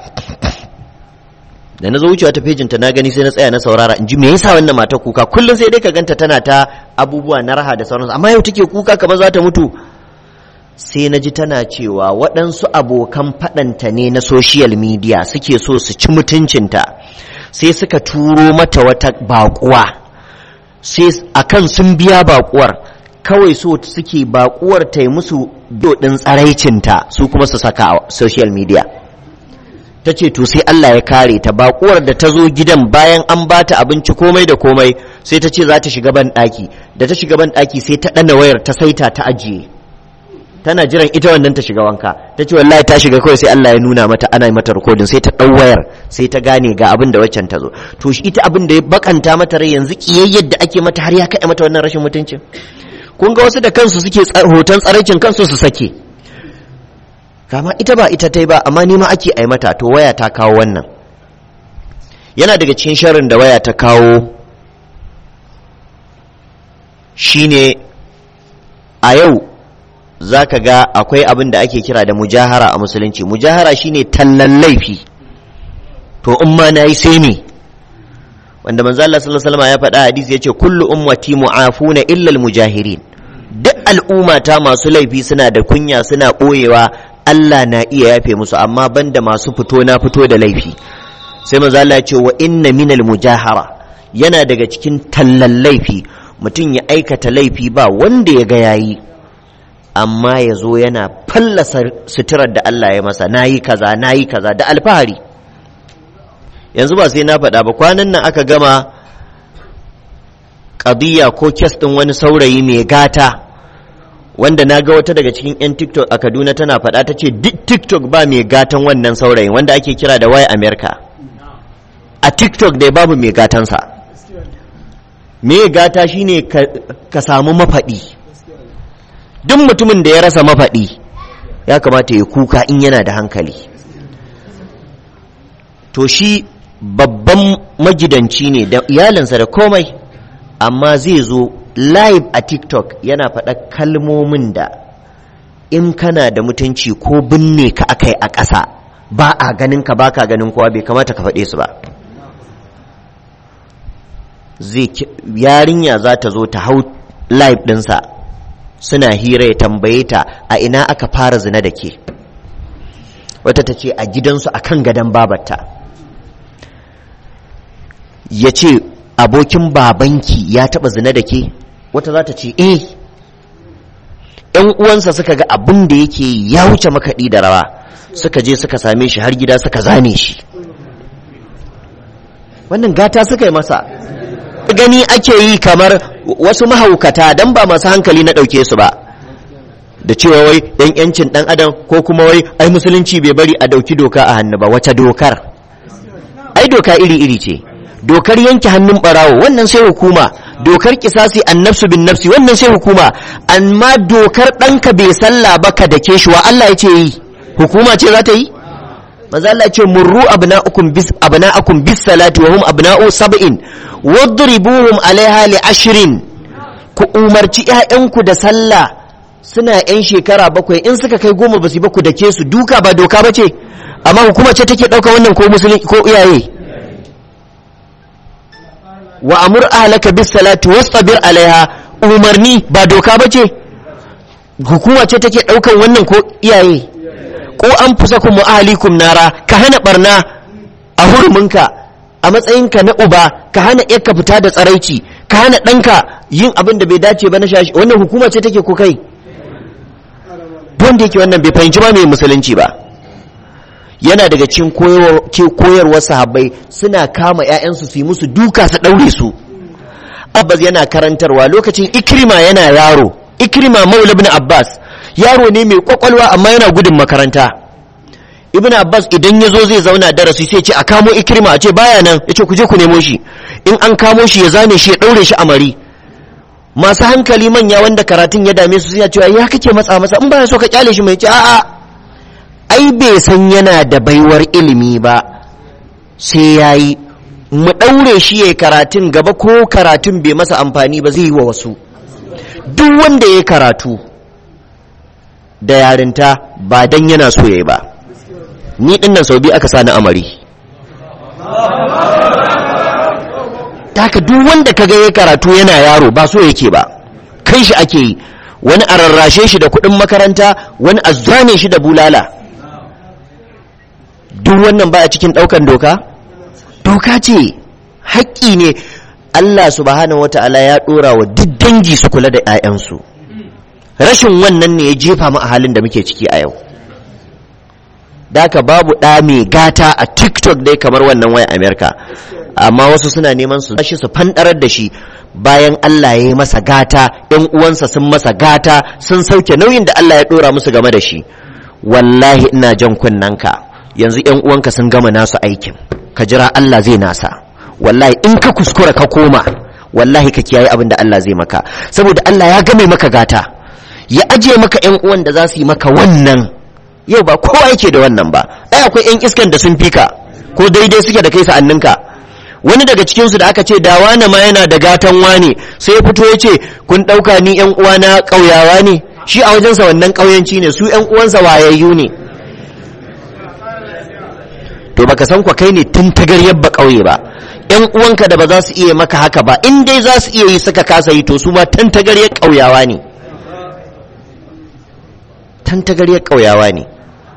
da na zo wucewa ta fejinta na gani sai na tsaya na saurara in ji me yasa wannan mata kuka kullum sai dai ka ganta tana ta abubuwa na raha da sauransu amma yau take kuka kamar za ta mutu sai na ji tana cewa waɗansu abokan faɗanta ne na social media suke so su ci mutuncinta sai suka turo mata wata baƙuwa sai akan sun biya baƙuwar kawai so suke baƙuwar ta yi musu doɗin tsaraicinta su kuma su saka a social media ta ce to sai Allah ya kare ta baƙuwar da ta zo gidan bayan an ba ta abinci komai da komai sai ta ce za ta shiga ban ɗaki da ta shiga ban ɗaki sai ta ɗana wayar ta saita ta ajiye tana jiran ita wannan ta shiga wanka ta ce wallahi ta shiga kawai sai Allah ya nuna mata ana mata rikodin sai ta ɗau wayar sai ta gane ga abin da waccan ta zo to shi ita abin da ya bakanta mata rai yanzu kiyayyar da ake mata har ya kai mata wannan rashin mutuncin kun ga wasu da kansu suke hoton tsaraicin kansu su sake kama ita ba ita ta yi ba amma nima ake ai mata to waya ta kawo wannan yana daga cikin sharrin da waya ta kawo shine a yau za ka ga akwai abin da ake kira da mujahara a musulunci mujahara shine tallan laifi to in ma na yi sai me wanda manzo Allah sallallahu alaihi ya faɗa hadisi yace kullu ummati mu'afuna illa al-mujahirin duk al'umma ta masu laifi suna da kunya suna ɓoyewa Allah na iya yafe musu amma banda masu fito na fito da laifi sai manzo Allah ya ce wa inna minal mujahara yana daga cikin tallan laifi mutum ya aikata laifi ba wanda ya ga yayi amma ya zo yana fallasa suturar da Allah ya masa nayi kaza nayi kaza da alfahari yanzu ba sai na faɗa ba kwanan nan aka gama ƙadiyya ko kes ɗin wani saurayi mai gata wanda na ga wata daga cikin 'yan tiktok a kaduna tana faɗa ta ce duk tiktok ba mai gatan wannan saurayin wanda ake kira da waya america a tiktok dai babu mai gatansa mai gata shine ka, ka samu mafaɗi duk mutumin da ya rasa mafaɗi ya kamata ya kuka in yana da hankali to shi babban magidanci ne da iyalinsa da komai amma zai zo live a tiktok yana faɗa kalmomin da in kana da mutunci ko binne ka akai a ƙasa ba a ganin ka baka ganin kowa bai kamata ka faɗe su ba zai yarinya za ta zo ta hau live ɗinsa suna hira ya tambaye ta a ina aka fara zina da ke wata ta ce a gidansu a kan gadon babarta ya ce abokin babanki ya taɓa zina da ke wata za ta ce eh ‘yan uwansa suka ga abin da yake ya wuce makaɗi da rawa suka je suka same shi har gida suka zane shi wannan gata suka yi masa gani ake yi kamar wasu mahaukata don ba masu hankali na ɗauke su ba da cewa wai ‘yan ‘yancin ɗan adam ko kuma wai ai musulunci bai bari a ɗauki doka a hannu ba wace dokar ai doka iri-iri ce dokar yanke hannun ɓarawo wannan sai hukuma dokar kisasi an nafsu bin nafsi wannan sai hukuma amma dokar ɗanka bai sallah ba ka dake shi wa Allah ya ce yi hukuma ce za ta yi manzo Allah ya ce murru abna'ukum bis abna'akum bis salati wa hum abna'u sab'in wadribuhum alaiha li ashrin ku umarci ƴaƴanku da sallah suna ƴan shekara bakwai in suka kai goma ba su ba ku dake su duka ba doka ba ce amma hukuma ce take ɗauka wannan ko musulmi ko iyaye wa amur ahlaka bis salati wastabir alaiha umarni ba doka bace hukuma ce take daukan wannan ko iyaye ko an fusakum wa ahlikum nara ka hana barna a huruminka a matsayinka na uba ka hana yarka fita da tsaraici ka hana ɗanka yin abin da bai dace ba na shashi wannan hukuma ce take ko kai wanda yake wannan bai fahimci ba mai musulunci ba yana daga cikin koyarwar sahabbai suna kama 'ya'yansu su yi musu duka su ɗaure su abbas yana karantarwa lokacin ikrima yana yaro ikrima maula ibn abbas yaro ne mai kwakwalwa amma yana gudun makaranta ibn abbas idan ya zo zai zauna darasi sai ce a kamo ikrima a ce baya nan ya ce ku je ku nemo shi in an kamo shi ya zane shi ya ɗaure shi a mari masu hankali manya wanda karatun ya dame su suna cewa ya kake matsa masa in baya so ka kyale shi mai ce a'a ai bai san yana da baiwar ilimi ba sai ya yi mu ɗaure shi ya karatun gaba ko karatun bai masa amfani ba zai yi wa wasu duk wanda ya karatu da yarinta ba dan yana so ya yi ba ni ɗinnan sau biyu aka sani amari haka duk wanda kaga ya karatu yana yaro ba so yake ba kai shi ake yi wani a rarrashe shi da kuɗin makaranta wani a zane shi da bulala duk wannan ba a cikin ɗaukan doka doka ce haƙƙi ne Allah subhanahu wata'ala ya ɗora wa duk dangi su kula da 'ya'yansu rashin wannan ne ya jefa mu a halin da muke ciki a yau daka babu ɗa mai gata a tiktok dai kamar wannan waya amerika amma wasu suna neman su shi su fanɗarar da shi bayan Allah ya yi masa gata ‘yan uwansa sun masa gata sun sauke nauyin da Allah ya ɗora musu game da shi wallahi ina jan kunnanka yanzu ‘yan uwanka sun gama nasu aikin ka jira Allah zai nasa wallahi in ka kuskura ka koma wallahi ka kiyaye abin da Allah zai maka saboda Allah ya game maka gata ya ajiye maka ‘yan uwan da za su yi maka wannan yau ba kowa yake da wannan ba ai akwai ‘yan iskan da sun fika ko daidai suke da kai sa'anninka wani daga cikinsu da aka ce da wane ma yana da gatan wane sai ya fito ya ce kun ɗauka ni ‘yan uwana ƙauyawa ne shi a wajensa wannan ƙauyanci ne su ‘yan uwansa wayayyu ne to baka san kwa kai ne tun tagaryar ba ƙauye ba ‘yan uwanka da ba za su iya maka haka ba in dai za su iya yi suka kasa yi to su ma tun tagaryar ƙauyawa ne tun tagaryar ƙauyawa ne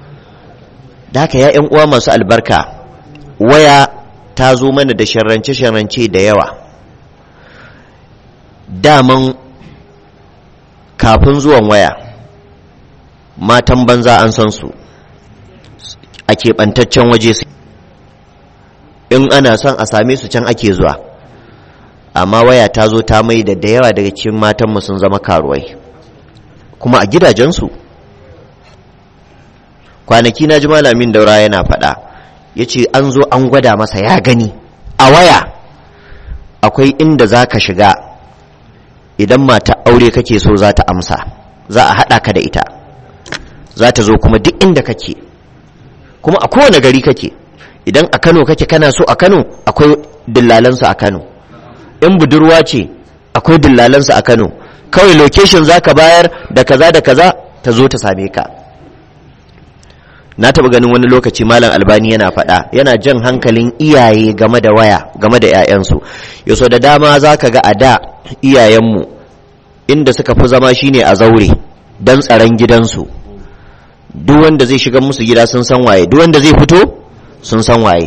da haka ya uwa masu albarka waya ta zo mana da sharrance-sharrance da yawa daman kafin zuwan waya matan banza an san su a keɓantaccen waje su in ana son a same su can ake zuwa amma waya ta zo ta mai da da yawa daga cikin matanmu sun zama karuwai kuma a gidajensu kwanaki na ji malamin daura yana faɗa ya ce an zo an gwada masa ya gani a waya akwai inda za ka shiga idan mata aure kake so za ta amsa za a haɗa ka da ita za ta zo kuma duk inda kake kuma a kowane gari kake idan a kano kake kana so a kano akwai dillalansu a kano in budurwa ce akwai dillalansu a kano kawai location za ka bayar da kaza da kaza ta zo ta same ka na taɓa ganin wani lokaci malam albani yana faɗa yana jan hankalin iyaye game da waya game da 'ya'yansu yaso da dama za ka ga a da iyayenmu inda suka fi zama shine a zaure don tsaron gidansu duk wanda zai shiga musu gida sun san waye duk wanda zai fito sun san waye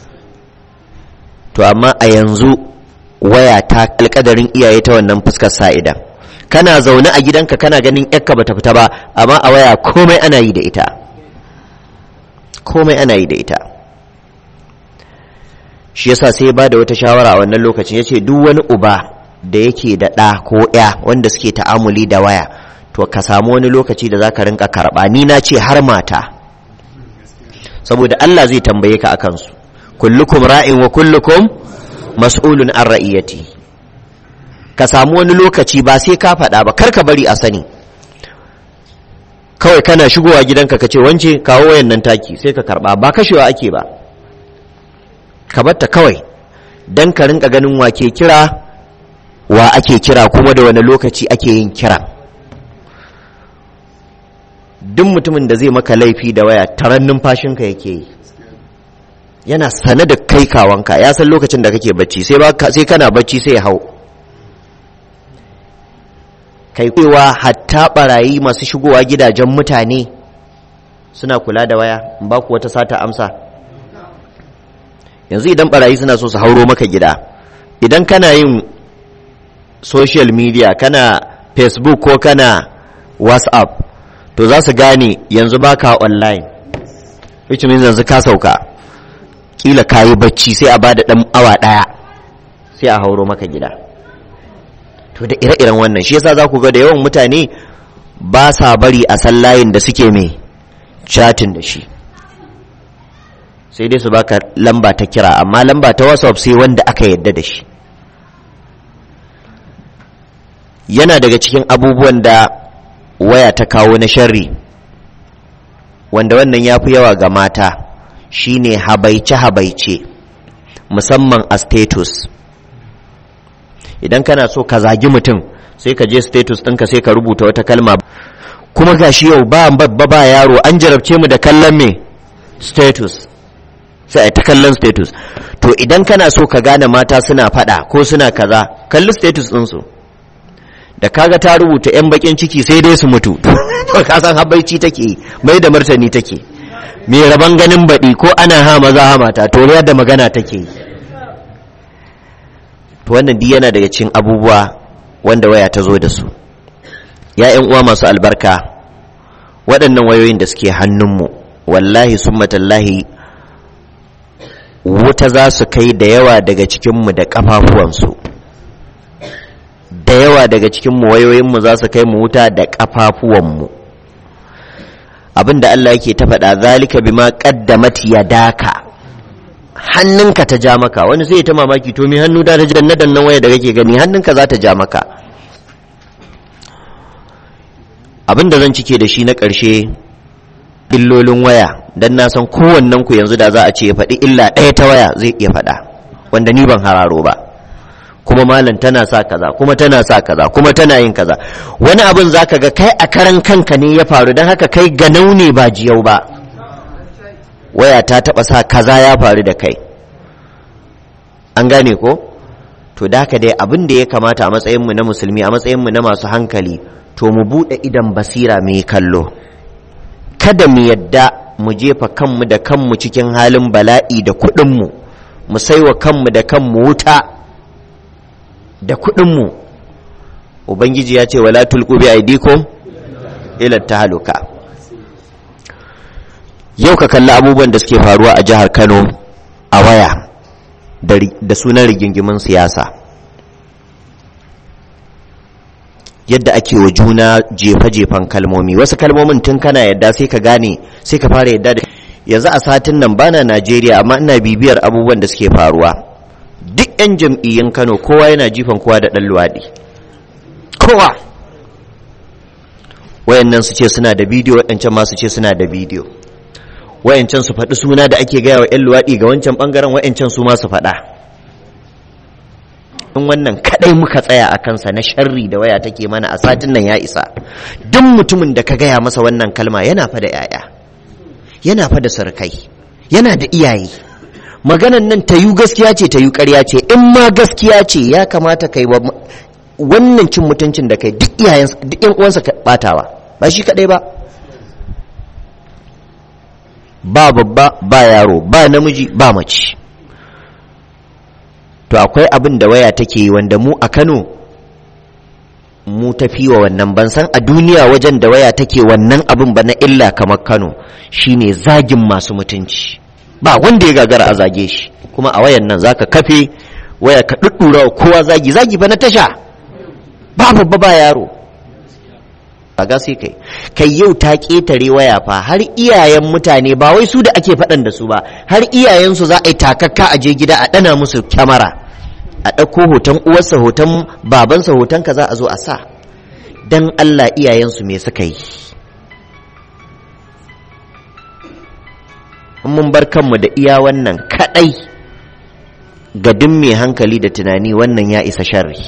to amma a yanzu waya ta alkadarin iyaye ta wannan fuskar sa'ida kana zaune a gidanka kana ganin yakka bata fita ba amma a waya komai ana yi da ita komai ana yi da ita shi yasa sai ba da wata shawara a wannan lokacin yace duk wani uba da yake da ɗa ko ya wanda suke ta'amuli da waya to ka samu wani lokaci da zaka rinka karɓa ni na ce har mata saboda Allah zai tambaye ka akan su kullukum ra'in wa kullukum mas'ulun an ra'iyati ka samu wani lokaci ba sai ka faɗa ba kar ka bari a sani kawai kana shigowa gidanka ka ce wance kawo wayan nan taki sai ka karɓa ba kashewa ake ba ka batta kawai dan ka rinka ganin wa ke kira wa ake kira kuma da wani lokaci ake yin kira duk mutumin da zai maka laifi da waya taron numfashinka yake yi yana sane da kai kawanka ya san lokacin da kake bacci sai kana bacci sai ya hau kai kwewa hatta barayi masu shigowa gidajen mutane suna kula da waya ba ku wata sata amsa yanzu idan barayi suna so su hauro maka gida idan kana yin social media kana facebook ko kana whatsapp to za su gane yanzu baka online which means yanzu ka sauka kila ka yi bacci sai a bada dan awa daya sai a hauro maka gida to da ire-iren wannan shi yasa za ku ga da yawan mutane ba sa bari a san layin da suke mai chatting da shi sai dai su baka lamba ta kira amma lamba ta whatsapp sai wanda aka yadda da shi yana daga cikin abubuwan da waya ta kawo na sharri wanda wannan ya fi yawa ga mata shine habaice-habaice musamman a status idan kana so ka zagi mutum sai ka je status ɗinka sai ka rubuta wata kalma kuma gashi yau ba babba ba yaro an jarabce mu da kallon me status sai a ta kallon status to idan kana so ka gane mata suna fada ko suna kaza kalli status ɗinsu da kaga ta rubuta 'yan bakin ciki sai dai su mutu to ka san habaici take mai da martani take mai raban ganin baɗi ko ana ha maza ha mata to da magana take to wannan duk yana daga cikin abubuwa wanda waya ta zo da su ya ƴan uwa masu albarka waɗannan wayoyin da suke hannunmu wallahi summatallahi wuta za su kai da yawa daga cikinmu da ƙafafuwansu da yawa daga cikinmu wayoyinmu za su kai mu wuta da ƙafafuwanmu abin da Allah yake ta faɗa zalika bima qaddamat yadaka hannunka ta ja maka wani sai ta mamaki to me hannu da ta janna dannan waya da kake gani hannunka za ta ja maka abin da zan cike da shi na ƙarshe illolin waya dan na san kowannen ku yanzu da za a ce ya faɗi illa ɗaya ta waya zai iya faɗa wanda ni ban hararo ba kuma malam tana sa kaza kuma tana sa kaza kuma tana yin kaza wani abin zaka ga kai a karan kanka ne ya faru don haka kai ganau ne ba jiyau ba waya ta taba sa kaza ya faru da kai an gane ko to da haka dai abin da ya kamata a matsayinmu na musulmi a matsayinmu na masu hankali to mu buɗe idan basira mai kallo kada mu yadda mu jefa kanmu da kanmu cikin halin bala'i da kuɗinmu mu saiwa kanmu da kanmu wuta da kuɗinmu ubangiji ya ce wala tulqu bi aidikum ila tahaluka yau ka kalli abubuwan da suke faruwa a jihar Kano a waya da sunan rigingimin siyasa yadda ake wa juna jefa-jefan kalmomi wasu kalmomin tun kana yadda sai ka gane sai ka fara yadda da yanzu a satin nan bana Najeriya amma ina bibiyar abubuwan da suke faruwa duk 'yan jam'iyyun Kano kowa yana jifan kowa da ɗan luwaɗi kowa wayannan su ce suna da bidiyo waɗancan ma su ce suna da bidiyo wayancan su faɗi suna da ake gaya wa 'yan luwaɗi ga wancan ɓangaren wayancan su ma su faɗa in wannan kaɗai muka tsaya a kansa na sharri da waya take mana a satin nan ya isa duk mutumin da ka gaya masa wannan kalma yana fa da 'ya'ya yana fa da sarkai yana da iyaye maganan nan ta yi gaskiya ce ta yi ƙarya ce in ma gaskiya ce ya kamata kai wa wannan cin mutuncin da kai duk iyayen duk ƴan uwansa ka batawa ba shi kadai ba ba babba ba yaro ba namiji ba mace to akwai abin da waya take yi wanda mu a Kano mu tafi wa wannan ban san a duniya wajen da waya take wannan abin ba na illa kamar Kano shine zagin masu mutunci ba wanda ya gagara a zage shi kuma a wayan nan zaka kafe waya ka duddura kowa zagi zagi ba na tasha ba babba ba yaro a ga sai kai kai yau ta ketare waya fa har iyayen mutane ba wai su da ake faɗan da su ba har iyayensu za a yi takakka a je gida a ɗana musu kyamara a ɗauko hoton uwarsa hoton babansa hoton ka za a zo a sa dan Allah iyayensu me suka yi mun bar kanmu da iya wannan kadai ga duk mai hankali da tunani wannan ya isa sharri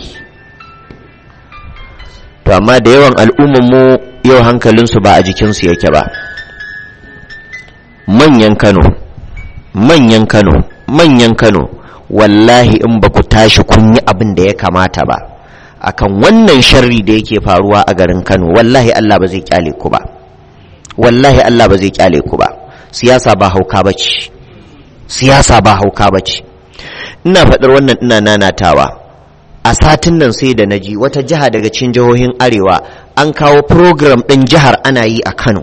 to amma da yawan al'ummanmu yau hankalinsu ba a jikinsu yake ba manyan kano manyan kano manyan kano wallahi in ba ku tashi kun yi abin da ya kamata ba akan wannan sharri da yake faruwa a garin kano wallahi allah ba zai kyale ku ba wallahi allah ba zai kyale ku ba siyasa ba hauka ba ce siyasa ba hauka ba ce ina faɗar wannan ina nanatawa a satin nan sai da naji wata jiha daga cikin jihohin arewa an kawo program ɗin jihar ana yi a kano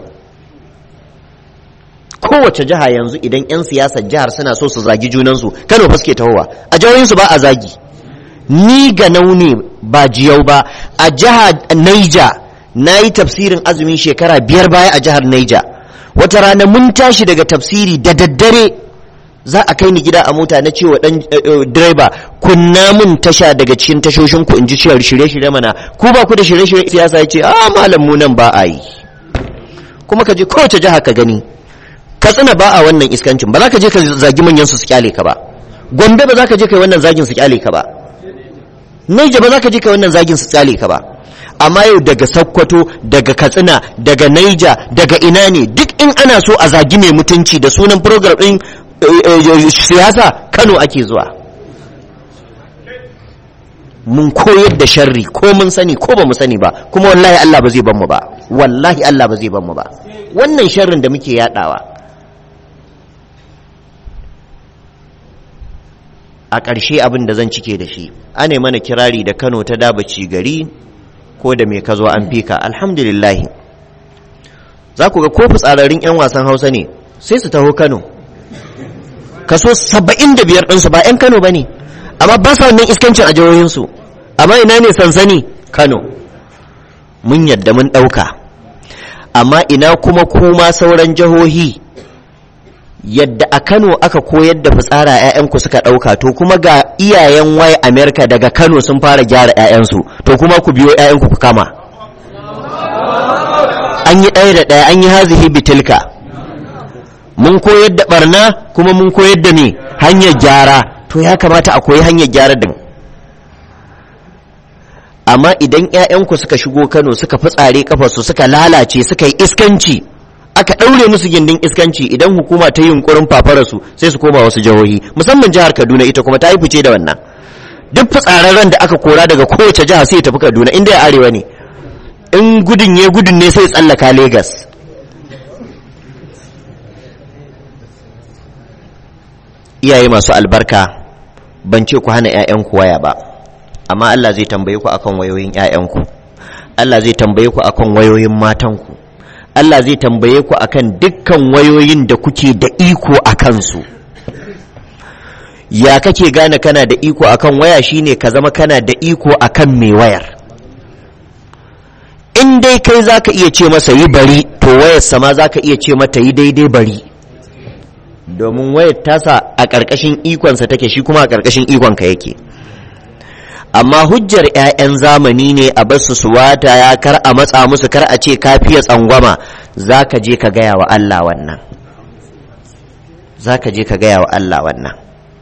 kowace jiha yanzu idan 'yan siyasar jihar suna so su zagi junansu kano fa suke tahowa a jihohinsu ba a zagi ni ga naune ba jiyau ba a jihar naija na yi tafsirin azumin shekara biyar baya a jihar naija wata rana mun tashi daga tafsiri da daddare za a kai ni gida a mota na cewa dan direba kunna mun tasha daga cikin tashoshin ku in ji cewar shirye-shirye mana ku ba ku da shirye-shirye siyasa ya ce a malam mu nan ba a yi kuma ka je kowace jiha ka gani ka tsina ba a wannan iskancin ba za ka je ka zagi manyan su su kyale ka ba gombe ba za ka je kai wannan zagin su kyale ka ba naija ba za ka je kai wannan zagin su kyale ka ba amma yau daga sakkwato daga katsina daga naija daga ina ne duk in ana so a zagi mai mutunci da sunan program din siyasa kano ake zuwa mun koyar da sharri ko mun sani ko ba mu sani ba kuma wallahi Allah ba zai ban mu ba wallahi Allah ba zai ban mu ba wannan sharrin da muke yadawa a ƙarshe abin da zan cike da shi ane mana kirari da Kano ta dabaci gari ko da me ka zo an fika alhamdulillah za ku ga ko fitsararin 'yan wasan hausa ne sai su taho kano kaso saba'in da biyar ɗinsu ba 'yan kano ba ne amma ba sa wannan iskancin a jihohinsu amma ina ne sansani kano mun yadda mun ɗauka amma ina kuma kuma sauran jihohi yadda a kano aka koyar da fitsara 'ya'yanku suka ɗauka to kuma ga iyayen wai amerika daga kano sun fara gyara 'ya'yansu to kuma ku biyo 'ya'yanku ku kama an yi ɗaya da ɗaya an yi hazihi bitilka mun koyar da barna kuma mun koyar da me hanyar gyara to ya kamata a koyi hanyar gyara din amma idan 'ya'yanku suka shigo kano suka fitsare kafarsu suka lalace suka yi iskanci aka ɗaure musu gindin iskanci idan hukuma ta yi yunkurin fafararsu sai su koma wasu jihohi musamman jihar kaduna ita kuma ta yi fice da wannan duk fitsararren da aka kora daga kowace jiha sai ya tafi kaduna inda ya arewa ne in gudun ya gudun ne sai tsallaka Legas. iyaye masu albarka ban ce ku hana 'ya'yanku waya ba amma Allah zai tambaye ku akan wayoyin 'ya'yanku Allah zai tambaye ku akan wayoyin matanku Allah zai tambaye ku akan dukkan wayoyin da kuke da iko a kansu ya kake gane kana da iko akan waya shine ka zama kana da iko akan mai wayar in dai kai zaka iya ce masa yi bari to wayar sama zaka iya ce mata yi daidai bari domin wayar tasa a ƙarƙashin ikonsa take shi kuma a ƙarƙashin ikonka yake amma hujjar 'ya'yan zamani ne a basu su wata ya kar a matsa musu kar a ce kafiya tsangwama za ka je ka gaya wa Allah wannan za ka je ka gaya wa Allah wannan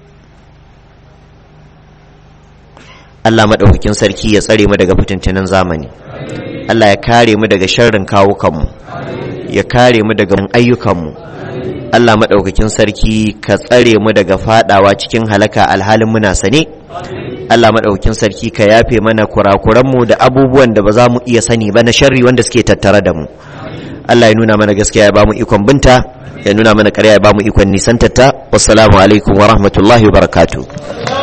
Allah maɗaukakin sarki ya tsare mu daga fitintunan zamani Allah ya kare mu daga sharrin kawukanmu ya kare mu daga ayyukanmu Allah maɗaukakin sarki ka tsare mu daga fadawa cikin halaka alhalin muna sane Allah maɗaukakin sarki ka yafe mana kurakuranmu da abubuwan da ba za mu iya sani ba na sharri wanda suke tattare da mu Allah ya nuna mana gaskiya ya ba mu ikon binta ya nuna mana ƙarya ya ba mu ikon nisantatta wassalamu alaikum wa rahmatullahi wa barakatuh